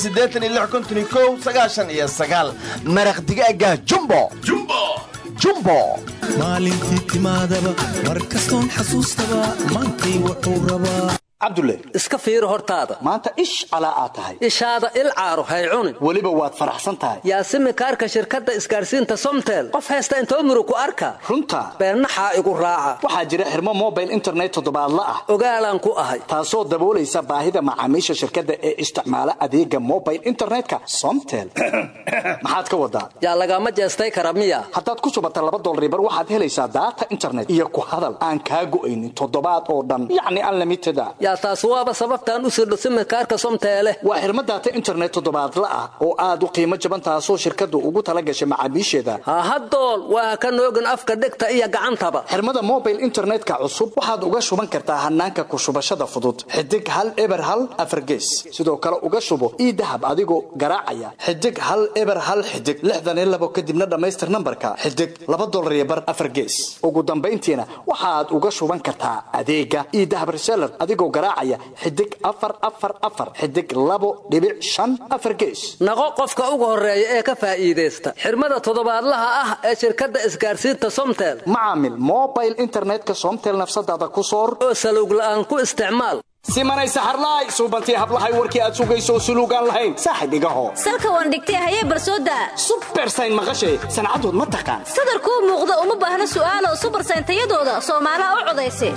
maraq digaaga jumbo jumbo maalintii timaadaba mar kastoon xasuustaba maantay wuxuu rabaa cabdulle iska fiiri hortaada maanta ish calaa aad tahay ishaada il caaro hay cunin weliba waad faraxsan tahay yaasimi kaarka shirkadda isgaarsiinta somtel qof haysta intoo murug ku arka runta beennaxaa igu raaca waxaa jira xirmo mobile internet toddobaadla ah ogaalaan ku ahay taasoo daboolaysa baahida macaamiisha shirkadda ee isticmaala adeega mobile internetka somtel maxaad ka wadaa yaa lagama jeestay kara miya haddaad ku shubata laba dolaribar waxaad helaysaa daata internet iyo ku hadal aan kaa go'aynin toddobaad oo dhan yacni unlimited a yaa taas waaba sababtaan u sirdho simikaarka somteele waa xirmo daata internet toddobaadla ah oo aad u qiimo jaban taasoo shirkaddu ugu tala gashay macaamiisheeda hahadool waa ka noogin afka dhegta iyo gacantaba xirmada mobile internetka cusub waxaad uga shuban kartaa hanaanka ku shubashada fudud xidig hal eber hal afargees sidoo kale uga shubo ii dahab adigoo garaacaya xidig hal eber hal xidig lixdan iyo labo kadibna dhammaystir nambarka xidig laba dolar iyo bar afargees ugu dambayntiina waxaad uga shuban kartaa adeega ii dahab reseller adigoo garaacaya xidig afar afar afar xidig labo dhibic shan afar gees naqo qofka ugu horeeya ee ka faa'iidaysta xirmada toddobaadlaha ah ee shirkadda isgaarsiinta somtel macaamil mobile internetka somtel nafsadaada ku soor oo saluug la'aan ku isticmaal simanay saxarlaay suubantii hablahay warkii aad sugayso suluugaan lahayn saaxib igaho salka waan dhigtay hayee barsooda subersayn maqashay sancadood ma taqaan sadarkuu muuqda uma baahna su'aalo subersayn tayadooda soomaalaha u codaysa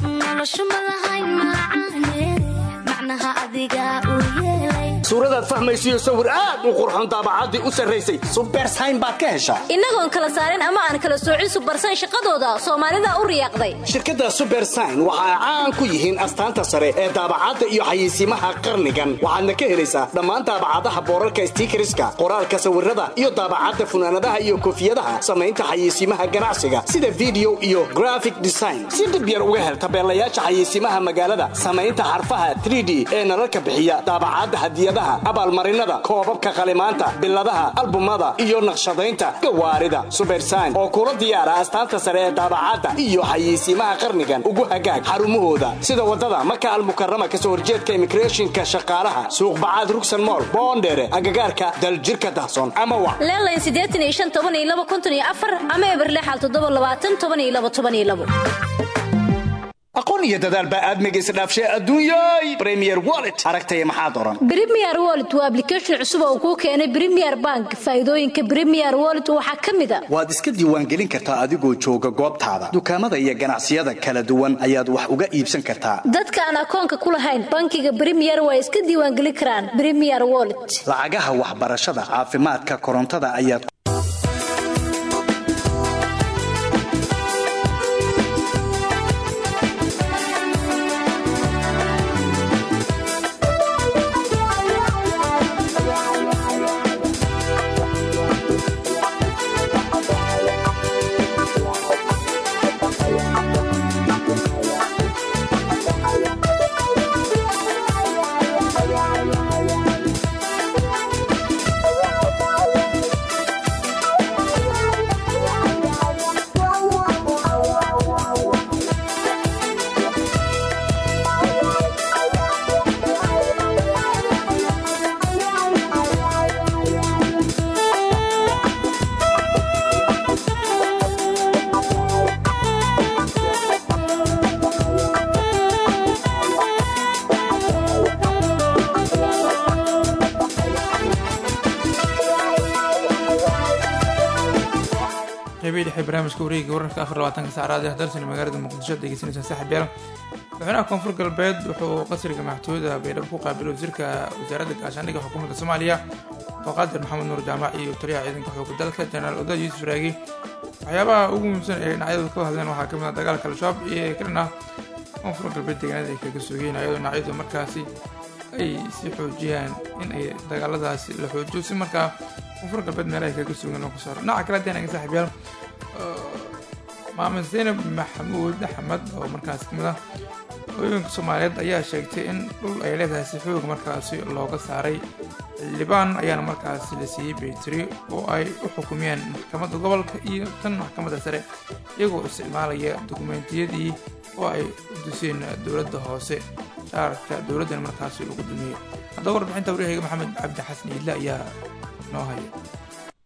suuradaad fahmaysiyo sawir aad u qurxon daabacaddii u sarraysay subersayn baad ka heshaa innagoon kala saarin ama aan kala soocin subersayn shaqadooda soomaalida u riyaaqday shirkadda subersayn waxa ay caan ku yihiin astaanta sare ee daabacadda iyo xayeysiimaha qarnigan waxaadna ka helaysaa dhammaan daabacadaha boorarka stiikariska qoraalka sawirada iyo daabacadda funaanadaha iyo koofiyadaha samaynta xayeysiimaha ganacsiga sida video iyo graphic design si dhib yar uga hel tabeelayaasha xayeysiimaha magaalada samaynta xarfaha 3d ee nalalka bixiya daabacadda hadiyadaha abaalmarinada koobabka qalimaanta biladaha albumada iyo naqshadaynta gawaarida subersayn oo kula diyaara astaanta sare ee daabacadda iyo xayeysiimaha qarnigan ugu hagaag xarumahooda sida wadada maka almukarama kasoo horjeedka immigrationka shaqaalaha suuq bacaad rugsan mool boondheere agagaarka daljirka dahsoon ama wa leelayn siddeetan iyo shan toban iyo laba konton iyo afar ama eberlexal toddoba labaatan toban iyo laba toban iyo labo aqoon iyo dadaal baa aadmiga isdhaafshay adduunyay premier wallet aragtaya maxaad oran premier wallet waa application cusub oo kuu keenay premier bank faa'iidooyinka premier wallet waxaa ka mid a waad iska diiwaangelin kartaa adigoo jooga goobtaada dukaamada iyo ganacsiyada kala duwan ayaad wax uga iibsan kartaa dadka aan akoonka ku lahayn bankiga premier waa iska diiwaangelin karaan premier wallet lacagaha waxbarashada caafimaadka korontada ayaad qeybii dhexe barnaamijka wareegiga wararka afar labaatanka saacraad ee dalsani magaalada muqdisho degeysanaysaan saaxiib yaal madaxweynaha koonfur galbeed wuxuu qasriga maxkamada baydhabo ku qaabilay wasiirka wasaaradda gaashaandhigga xukuumadda soomaaliya abdulqaadir maxamed nuur jaamac iyo taliyaha ciidanka xooga dalka jenaraal odaad yuusuf raagi waxyaabaha ugu muhiimsan ee dhinacyadu ka hadleen waxaa kamid ah dagaalka al-shabaab iyo ka dhan ah koonfur galbeed deegaanada ay kaga sugeen ayadoo dhinacyadu markaasi ay sii xoojiyaan in ay dagaaladaasi la xoojiyo si markaa koonfur galbeed meelaha kaga sugan loo kasaaro dhinaca kale haddii anaga saaxiib yaal maamed zaynab maxamuud axmed oo markaas kamid ah hooyooyinka soomaaliyeed ayaa sheegtay in dhul ay leedahay si xoog markaasi looga saaray xildhibaan ayaana markaasi la siiyey baytiri oo ay u xukumiyeen maxkamadda gobolka iyo tan maxkamadda sare iyagoo isticmaalaya dukumeentiyadii oo ay u duseen dowladda hoose shaarka dowladdan markaasi lagu dumiyey haddaba warbixinta waryahayga maxamed cabdi xasan iidle ayaa noo haya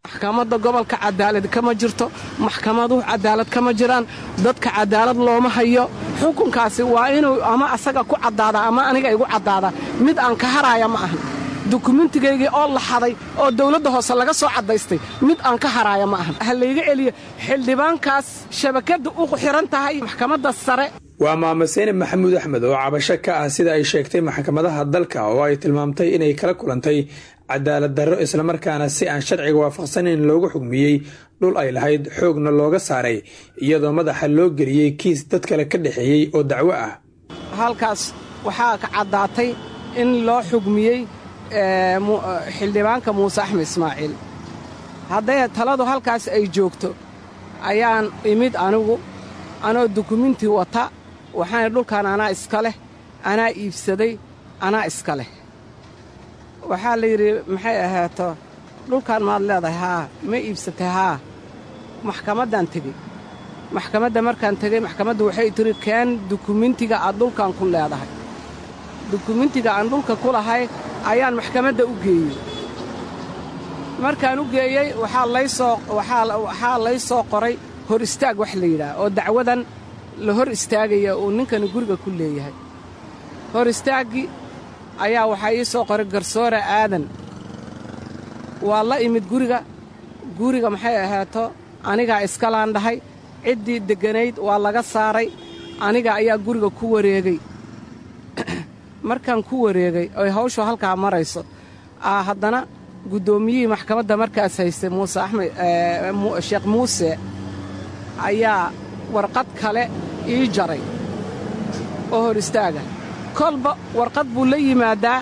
maxkamadda gobolka cadaalad kama jirto maxkamaduhu cadaalad kama jiraan dadka cadaalad looma hayo xukunkaasi waa inuu ama asaga ku caddaada ama aniga igu caddaada mid aan ka haraaya ma ahan dukumentigaygii oo la xaday oo dawladda hoose laga soo caddaystay mid aan ka haraaya ma ahan ha layga celiyo xildhibaankaas shabakadda u xihan tahay maxkamadda sare waa maame seynab maxamuud axmed oo cabasho ka ah sida ay sheegtay maxkamadaha dalka oo ay tilmaamtay inay kala kulantay cadaalad darro islamarkaana si aan sharciga waafaqsanayn loogu xugmiyey dhul ay lahayd xoogna looga saaray iyadoo madaxa loo geliyey kiis dad kale ka dhexeeyey oo dacwo ah halkaas waxaa ka caddaatay in loo xugmiyey xildhibaanka muuse axmed ismaaciil hadday taladu halkaas ay joogto ayaan imid anigu anoo dukuminti wata waxaana dhulkan anaa iska leh anaa iibsaday anaa iska leh waxaa la yidhi maxay ahaato dhulkan maad leedahay haa ma iibsatay haa maxkamaddaan tegey maxkamadda markaan tegey maxkamaddu waxay tiri keen dukumentiga aad dhulkan ku leedahay dukumentiga aan dhulka ku lahay ayaan maxkamadda u geeyey markaan u geeyey waxaa laysoo waxaa lay soo qoray hor istaag wax la yidhaah oo dacwadan la hor istaagaya uu ninkani guriga ku leeyahay hor istaaggii ayaa waxaa ii soo qoray garsoore aadan waa la imid guriga guriga maxay ahaato anigaa iskalaan dhahay ciddii degganayd waa laga saaray aniga ayaa guriga ku wareegay markaan ku wareegay oy hawshu halkaa marayso haddana guddoomiyihii maxkamadda markaas haystay muuse axmed sheekh muuse ayaa warqad kale ii jaray oo hor istaaga kolba warqad buu la yimaadaa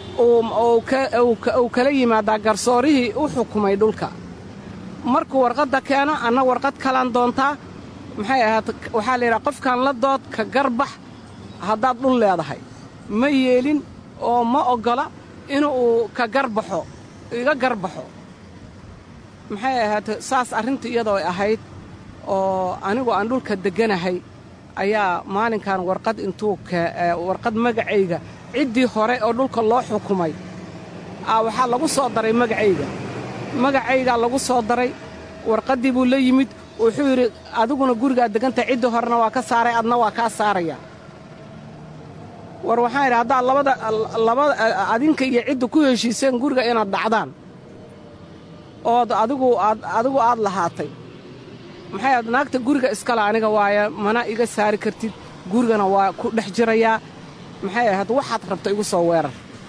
uu kala yimaadaa garsoorihii u xukumay dhulka markuu warqadda keeno anna warqad kalaan doontaa maxay ahaat waxaa la yidhaha qofkan la dood ka garbax haddaad dhul leedahay ma yeelin oo ma oggola inuu ka garbaxo iga garbaxo maxay ahaate saas arrinta iyadoo ahayd oo anigu aan dhulka degganahay ayaa maalinkan warqad intuu warqad magacayga ciddii hore oo dhulka loo xukumay waxaa lagu soo daray magacayga magacaygaa lagu soo daray warqaddii buu la yimid wuxuu yidhi adiguna gurigaad deggantahay ciddii horena waa ka saaray adna waa kaa saaraya war waxaan idhi haddaad labada labada adinka iyo cidda ku heshiiseen guriga inaad dhacdaan ood adigu aad adigu aad lahaatay maxay aad naagta guriga iskale aniga waaya mana iga saari kartid gurigana waa ku dhex jirayaa maxay ahayd waxaad rabta igu soo weerar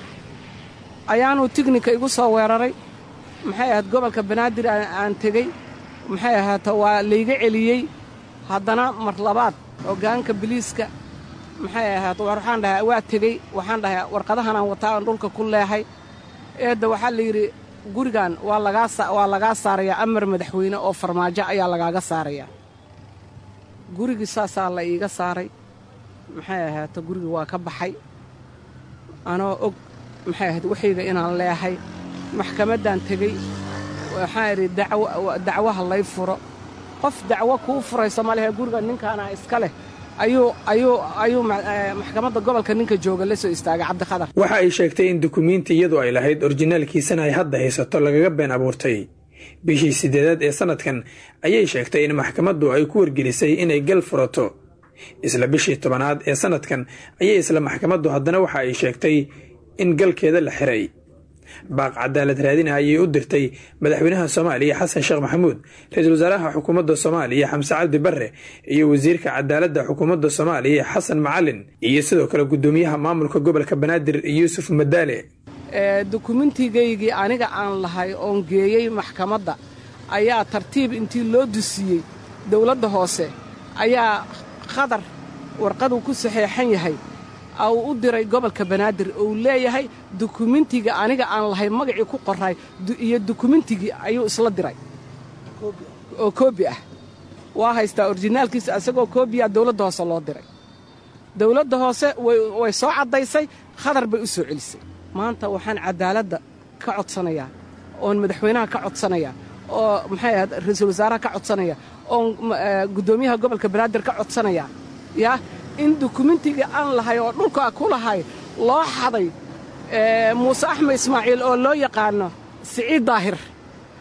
ayaanuu tignika igu soo weeraray maxay ahayd gobolka banaadir aan tegey maxay ahaata waa layga celiyey haddana mar labaad hoggaanka biliiska maxay ahaat waxaan dhahay waa tegey waxaan dhahay warqadahanaan wataa aan dhulka ku leehay eedda waxaa la yidhi gurigan waa lagaa waa lagaa saarayaa amar madaxweyne oo farmaajo ayaa lagaaga saarayaa gurigii saasaa la iiga saaray maxay ahaato gurigii waa ka baxay anoo og maxay ahayd waxayga inaan leehay maxkamaddaan tegey waxaan idhi dacwaha lay furo qof dacwo kuu furayso ma lehe guriga ninkaana iska leh ayuu ayuu ayuu maxkamadda gobolka ninka jooga la soo istaagay cabdikhadar waxa ay sheegtay in dukumiinti iyadu ay lahayd orijinaalkiisana ay hadda haysato lagaga been abuurtay bishii siddeedaad ee sannadkan ayay sheegtay in maxkamaddu ay ku wargelisay inay gal furato isla bishii tobanaad ee sannadkan ayay isla maxkamaddu haddana waxa ay sheegtay in galkeeda la xiray baaq cadaalad raadina ayay u dirtay madaxweynaha soomaaliya xasan sheekh maxamuud ra-iisul wasaaraha xukuumadda soomaaliya xamse cabdi barre iyo wasiirka cadaaladda xukuumadda soomaaliya xasan macalin iyo sidoo kale guddoomiyaha maamulka gobolka banaadir yuusuf madaale dukumentigaygii aniga aan lahay oon geeyey maxkamadda ayaa tartiib intii loo dusiyey dowladda hoose ayaa khadar warqaduu ku saxeexan yahay uu u diray gobolka banaadir uu leeyahay dukumentiga aniga aan lahay magacii ku qoray iyo dukumentigii ayuu isla diray oo koobi ah waa haystaa orijinaalkiisa isagoo koobiya dowladda hoose loo diray dowladda hoose way soo caddaysay khadar bay u soo celisay maanta waxaan cadaaladda ka codsanayaa oon madaxweynaha ka codsanayaa oo maxay ahayd ra-iisul wasaaraha ka codsanaya oon guddoomiyaha gobolka banaadir ka codsanaya yaa in dukumentigii aan lahay oo dhulka ku lahay loo xaday muuse axmed ismaaciil oo loo yaqaano siciid daahir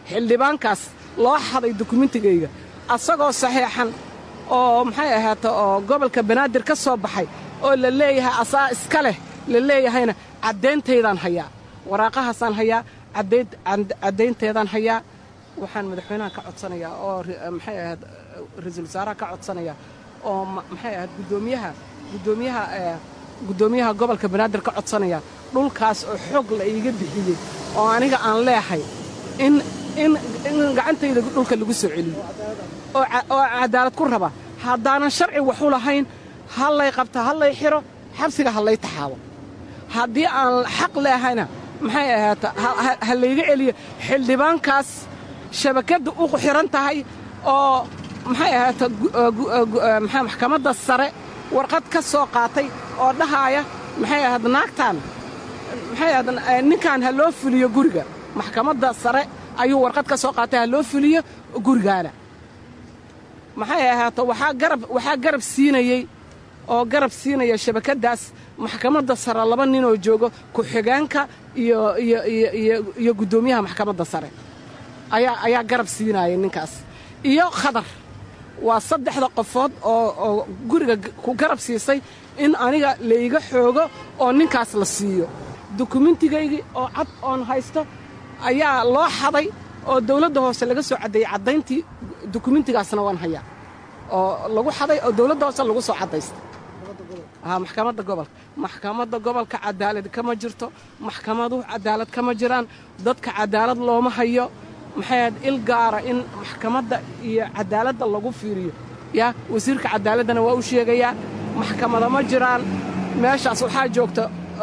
xildhibaankaas loo xaday dukumentigayga asagoo saxiixan oo maxay ahaata oo gobolka banaadir ka soo baxay oo la leeyahay asaa iska leh la leeyahayna caddayntaydaan hayaa waraaqahaasaan hayaa caddaynteedaan hayaa waxaan madaxweynaha ka codsanayaa oo maxay ahayd ra-iisul wasaaraha ka codsanayaa oo maxay ahayd guddoomiyaha guddoomiyaha guddoomiyaha gobolka banaadir ka codsanaya dhulkaas oo xoog la iiga bixiyey oo aniga aan leehay in in in gacantayda dhulka lagu soo celiyo oo cadaalad ku raba haddaanan sharci waxu lahayn ha lay qabta ha lay xiro xabsiga ha lay taxaabo haddii aan xaq leehayna maxay ahaata ha layga celiyo xildhibaankaas shabakadda u xiran tahay oo maxay ahaata maxkamadda sare warqad ka soo qaatay oo dhahaaya maxay ahayd naagtaan maxay ahayd ninkan ha loo fuliyo guriga maxkamadda sare ayuu warqad ka soo qaatay ha loo fuliyo gurigaana maxay ahaato waxaa garab waxaa garab siinayey oo garab siinaya shabakaddaas maxkamadda sare laba ninoo joogo ku-xigeenka iyo iyo iyo iyo iyo guddoomiyaha maxkamadda sare ayaa ayaa garab siinaya ninkaas iyo khadar waa saddexda qofood oo oo guriga ku garab siisay in aniga layga xoogo oo ninkaas la siiyo dukumentigaygii oo cad oon haysto ayaa loo xaday oo dawladda hoose laga soo caddeeyey caddayntii dukumentigaasna waan hayaa oo lagu xaday oo dawladda hoose lagu soo caddaystay maxkamadda gobolka maxkamadda gobolka cadaalad kama jirto maxkamaduhu cadaalad kama jiraan dadka cadaalad looma hayo maxay ahayd il gaara in maxkamadda iyo cadaaladda lagu fiiriyo yaa wasiirka cadaaladdana waa u sheegayaa maxkamada ma jiraan meeshaas waxaa joogta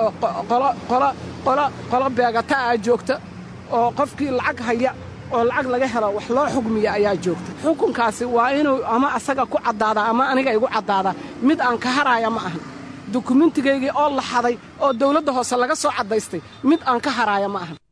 qolo beegata ah joogta oo qofkii lacag haya oo lacag laga helo wax loo xugmiya ayaa joogta xukunkaasi waa inuu ama asaga ku caddaadaa ama aniga igu caddaadaa mid aan ka haraaya ma ahan dukumentigaygii oo la xaday oo dawladda hoose laga soo caddaystay mid aan ka haraaya ma ahan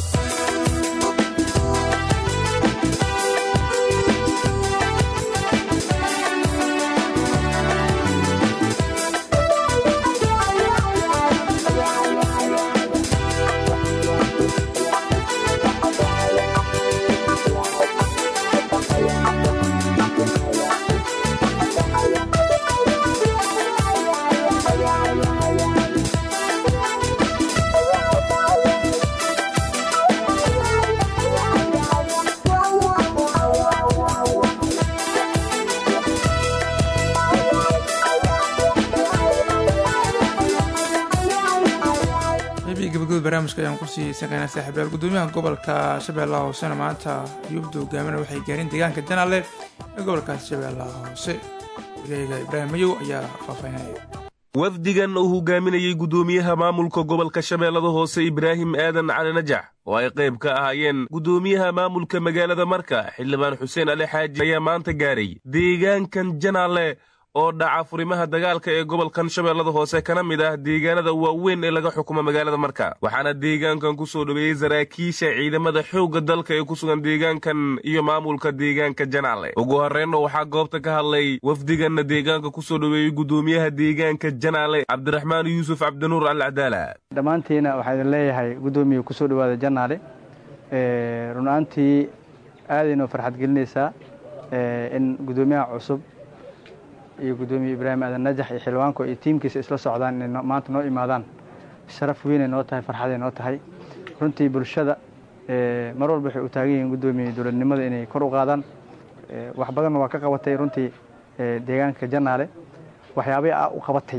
barnaamijka ayaan kusii saqeynaa saaxiibayaal guddoomiyaha gobolka shabeellaha hoosena maanta yubda hogaamina waxay gaareen deegaanka janaale ee gobolkaas shabeellaha hoose wareega ibraahim mayow ayaa faahfaahinaya wafdigan uu hogaaminayey guddoomiyaha maamulka gobolka shabeellada hoose ibraahim aadan cali najax oo ay qayb ka ahaayeen guddoomiyaha maamulka magaalada marka xildhibaan xuseen ali xaaji ayaa maanta gaaray deegaankan janaale oo dhaca furimaha dagaalka ee gobolkan shabeellada hoose kana mid ah deegaanada waaweyn ee laga xukumo magaalada marka waxaana deegaankan ku soo dhoweeyey saraakiisha ciidamada xoogga dalka ee ku sugan deegaankan iyo maamulka deegaanka janaale ugu horreynna waxaa goobta ka hadlay wafdiganna deegaanka ku soo dhoweeyey guddoomiyaha deegaanka janaale cabdiraxmaan yuusuf cabdinuur alcadaala dhammaantiina waxaa idin leeyahay guddoomiya ku soo dhowaada janaale runaantii aadaynoo farxad gelinaysaa in guddoomiyaha cusub iyo guddoomiye ibraahim aadan najax iyo xildhibaanku iyo tiimkiisa isla socdaan inay maanta noo imaadaan sharaf weynay noo tahay farxaday noo tahay runtii bulshada mar walba waxay u taagan yihiin guddoomiye dowladnimada inay kor u qaadaan wax badanna waa ka qabatay runtii deegaanka janaale waxyaabay a u qabatay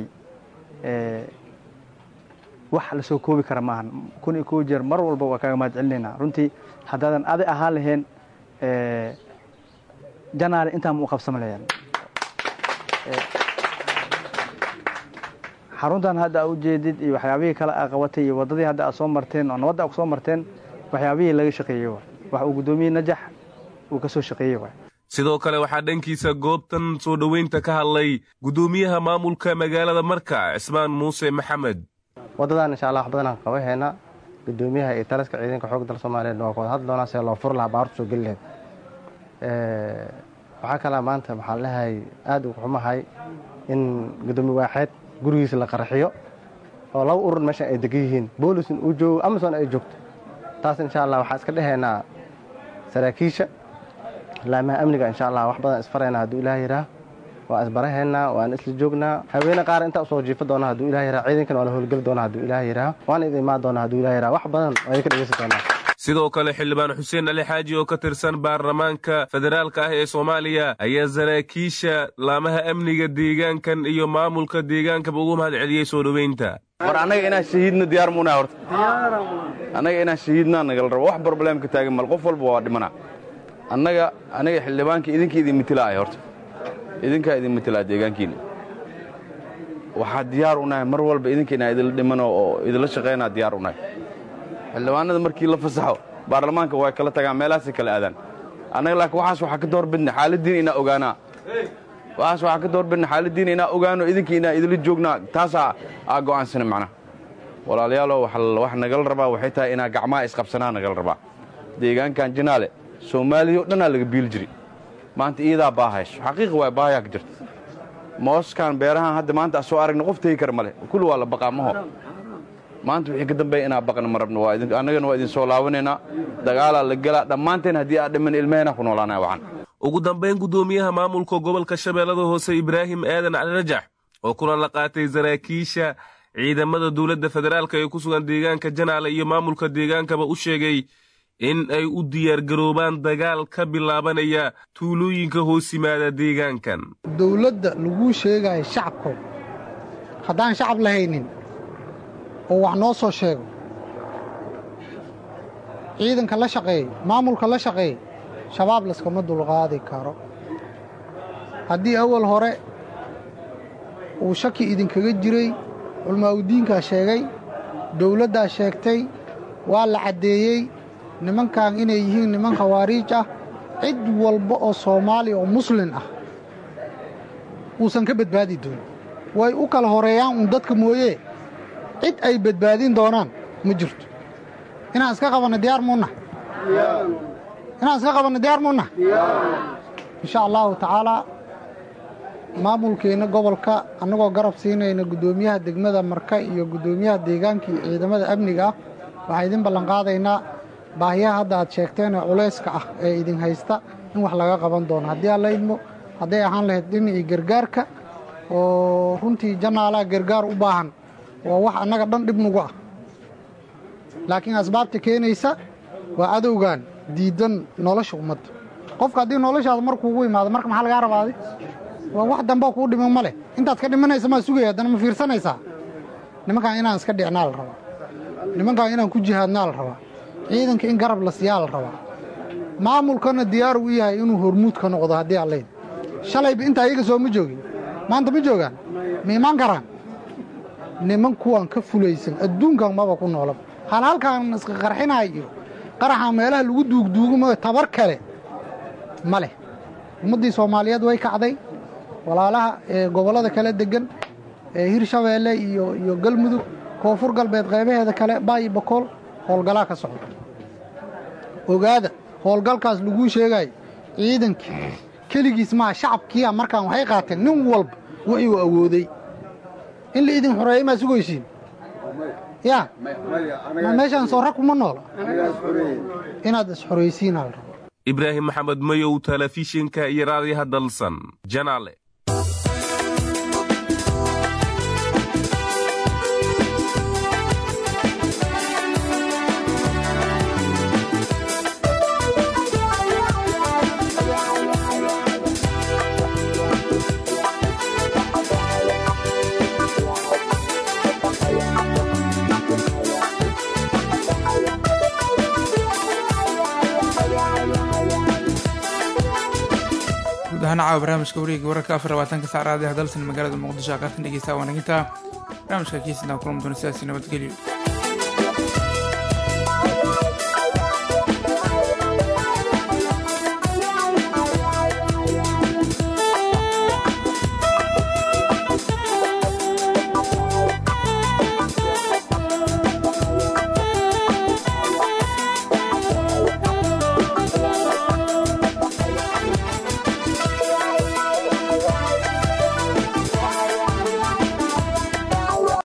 wax la soo koobi kara maahan kun iyo kow jeer mar walba waa kaaga mahad celinaynaa runtii haddaadan aday ahaan lahayn janaale intaan ma u qabsama lahayn xaruntan hadda a ujeedid iyo waxyaabihii kale aa qabatay iyo waddadii hadda aad soo marteen oo nabadda a kusoo marteen waxyaabihii laga shaqeeyey waay wax uu guddoomiye najax uu ka soo shaqeeyey waay sidoo kale waxaa dhankiisa goobtan soo dhoweynta ka hadlay guddoomiyaha maamulka magaalada marka cismaan muuse maxamed waddadan insha allah wax badanaan qabaheena guddoomiyaha iyo taliska ciidanka xoogga dalka soomaaliyeed waa ku wada hadli doonaa see loo furi lahaa baartu soo geli lahayd waxaa kalaa maanta waxaan lehay aada ugu xumahay in guddoomiye waaxeed gurigiisa la qaraxiyo oo laba urur meeshan ay degan yihiin boolisin uu joogo amazon ay joogto taas insha allah waxaan iska dhehaynaa saraakiisha laamaha amniga insha allah wax badan isfarayna hadduu ilaah yidhaah waa isbarahaynaa waan isla joognaa haweene qaar intaa usoo jiifa doona hadduu ilah yidhaah ciidankan waa la howlgeli doona hadduu ilaah yidhaah waana idin imaan doona hadduu ilah yidhaah wax badan waa idinka dhegeysan doonaa sidoo kale xildhibaan xuseen ali xaaji oo ka tirsan baarlamaanka federaalka ah ee soomaaliya ayaa saraakiisha laamaha amniga deegaankan iyo maamulka deegaankaba ugu mahad celiyey soo dhoweynta war annaga inaan shahiidna diyaar muunaha horta annaga inaan shahiidnaa nagala rabo wax brobleemka taagan mal qof walba waa dhimana annaga aniga xildhibaanka idinka idin mitilaa ay horta idinkaa idin mitilaa deegaankiina waxaa diyaar u nahay mar walba idinka inaa idinla dhimano oo idinla shaqaynaa diyaar u nahay xildhibaanada markii la fasaxo baarlamaanka way kala tagaan meelahaasay kala aadaan annaga laakiin waxaas waxaa ka doorbidna xaaladdiina inaa ogaanaa waxaas waxaa ka doorbidna xaaladdiina inaa ogaano idinka inaa idinla joognaa taasaa aa go'aansana macnaha walaalayaalow wax nagala rabaa waxay tahay inaa gacmaha isqabsanaa nagala rabaa deegaankan jinaale soomaaliya o dhannaa laga biili jiri maanta iidaa baahayso xaqiiqa waa baahayaa ka jirta mooskan beerahan hadda maanta soo aragna qof tegi kara male kulli waa la baqaa maho maanta wixii ka dambeeya inaa baqna ma rabno annagana waa idin soo laabanaynaa dagaalaa la gelaa dhammaanteen haddii aa dhiman ilmaheenaa ku noolaanaya wacan ugu dambayn guddoomiyaha maamulka gobolka shabeellada hoose ibraahim aadan cali rajax oo kulan la qaatay saraakiisha ciidamada dowladda federaalka ee ku sugan deegaanka janaale iyo maamulka deegaankaba u sheegay in ay u diyaargaroobaan dagaal ka bilaabanaya tuulooyinka hoos yimaada deegaankan dowladda laguu sheegaayo shacabko haddaan shacab lahaynin oo wax noo soo sheego ciidanka la shaqeey maamulka la shaqeey shabaab laskama dulqaadi karo haddii awal hore uu shaki idinkaga jiray culmaa'udiinkaa sheegay dowladdaa sheegtay waa la caddeeyey nimankan inay yihiin niman khawaariij ah cid walba oo soomaaliya oo muslin ah uusan ka badbaadi doonin way u kala horeeyaan uun dadka mooyee cid ay badbaadin doonaan ma jirto inaan iska qabanno diyaar muunna inaan iska qabanno diyaar muunna insha allahu tacaalaa maamulkeenna gobolka annagoo garab siinayna guddoomiyaha degmada marka iyo guddoomiyaha deegaanka iyo ciidamada amniga ah waxaan idin ballanqaadaynaa baahiyaha hadda aad sheegteen ee culayska ah ee idin haysta in wax laga qaban doono haddii aan la idmo hadday ahaan lahayd dhinacii gargaarka oo runtii janaalaa gargaar u baahan waa wax annaga dhan dhib nugu ah laakiin asbaabta keenaysa waa adowgan diiddan nolosha ummadda qofka haddii noloshaada markuugu imaado marka maxaa lagaa rabaaday waa wax dambeo kuu dhiman ma leh intaad ka dhimanaysa maa sugaya haddana ma fiirsanaysaa nimankaan inaan iska dhicnaa la rabaa nimankaan inaan ku jihaadnaa la rabaa ciidanka in garab la siyaa la rabaa maamulkana diyaar u yahay inuu hormuud ka noqdo haddii allayd shalayba intaa iyaga soo ma joogin maanta ma joogaan ma imaan karaan niman kuwaan ka fulaysan adduunkan maba ku noolaba hal halkaan iska qarxinaay iyo qaraxa meelaha lagu duugduugumayo tabar kale ma leh ummaddii soomaaliyeed way kacday walaalaha ee gobollada kala deggan ee hirshabeelle iyo iyo galmudug koonfur galbeed qaybaheeda kale baayi bakool howlgalaa ka socda ogaada howlgalkaas laguu sheegaayo ciidankii keligiis maha shacabkiia markaan waxay qaateen nin walba wixii uu awooday in la idin xoreeyey maa sugaysiin yaa ma meeshaan soo rag kuma noola inaad isxoraysiinaa la rabo ibraahim maxamed mayow telefishinka iyo raadiyaha dalsan janaale guud ahaan caawa barnaamijka wareega wararka afar labaatanka sac raadiyaha dalsan magaalada muqdisho aqaartan dhegeysta waanaginta barnaamijka kiisina kulan doona sidaasi nabadgelyo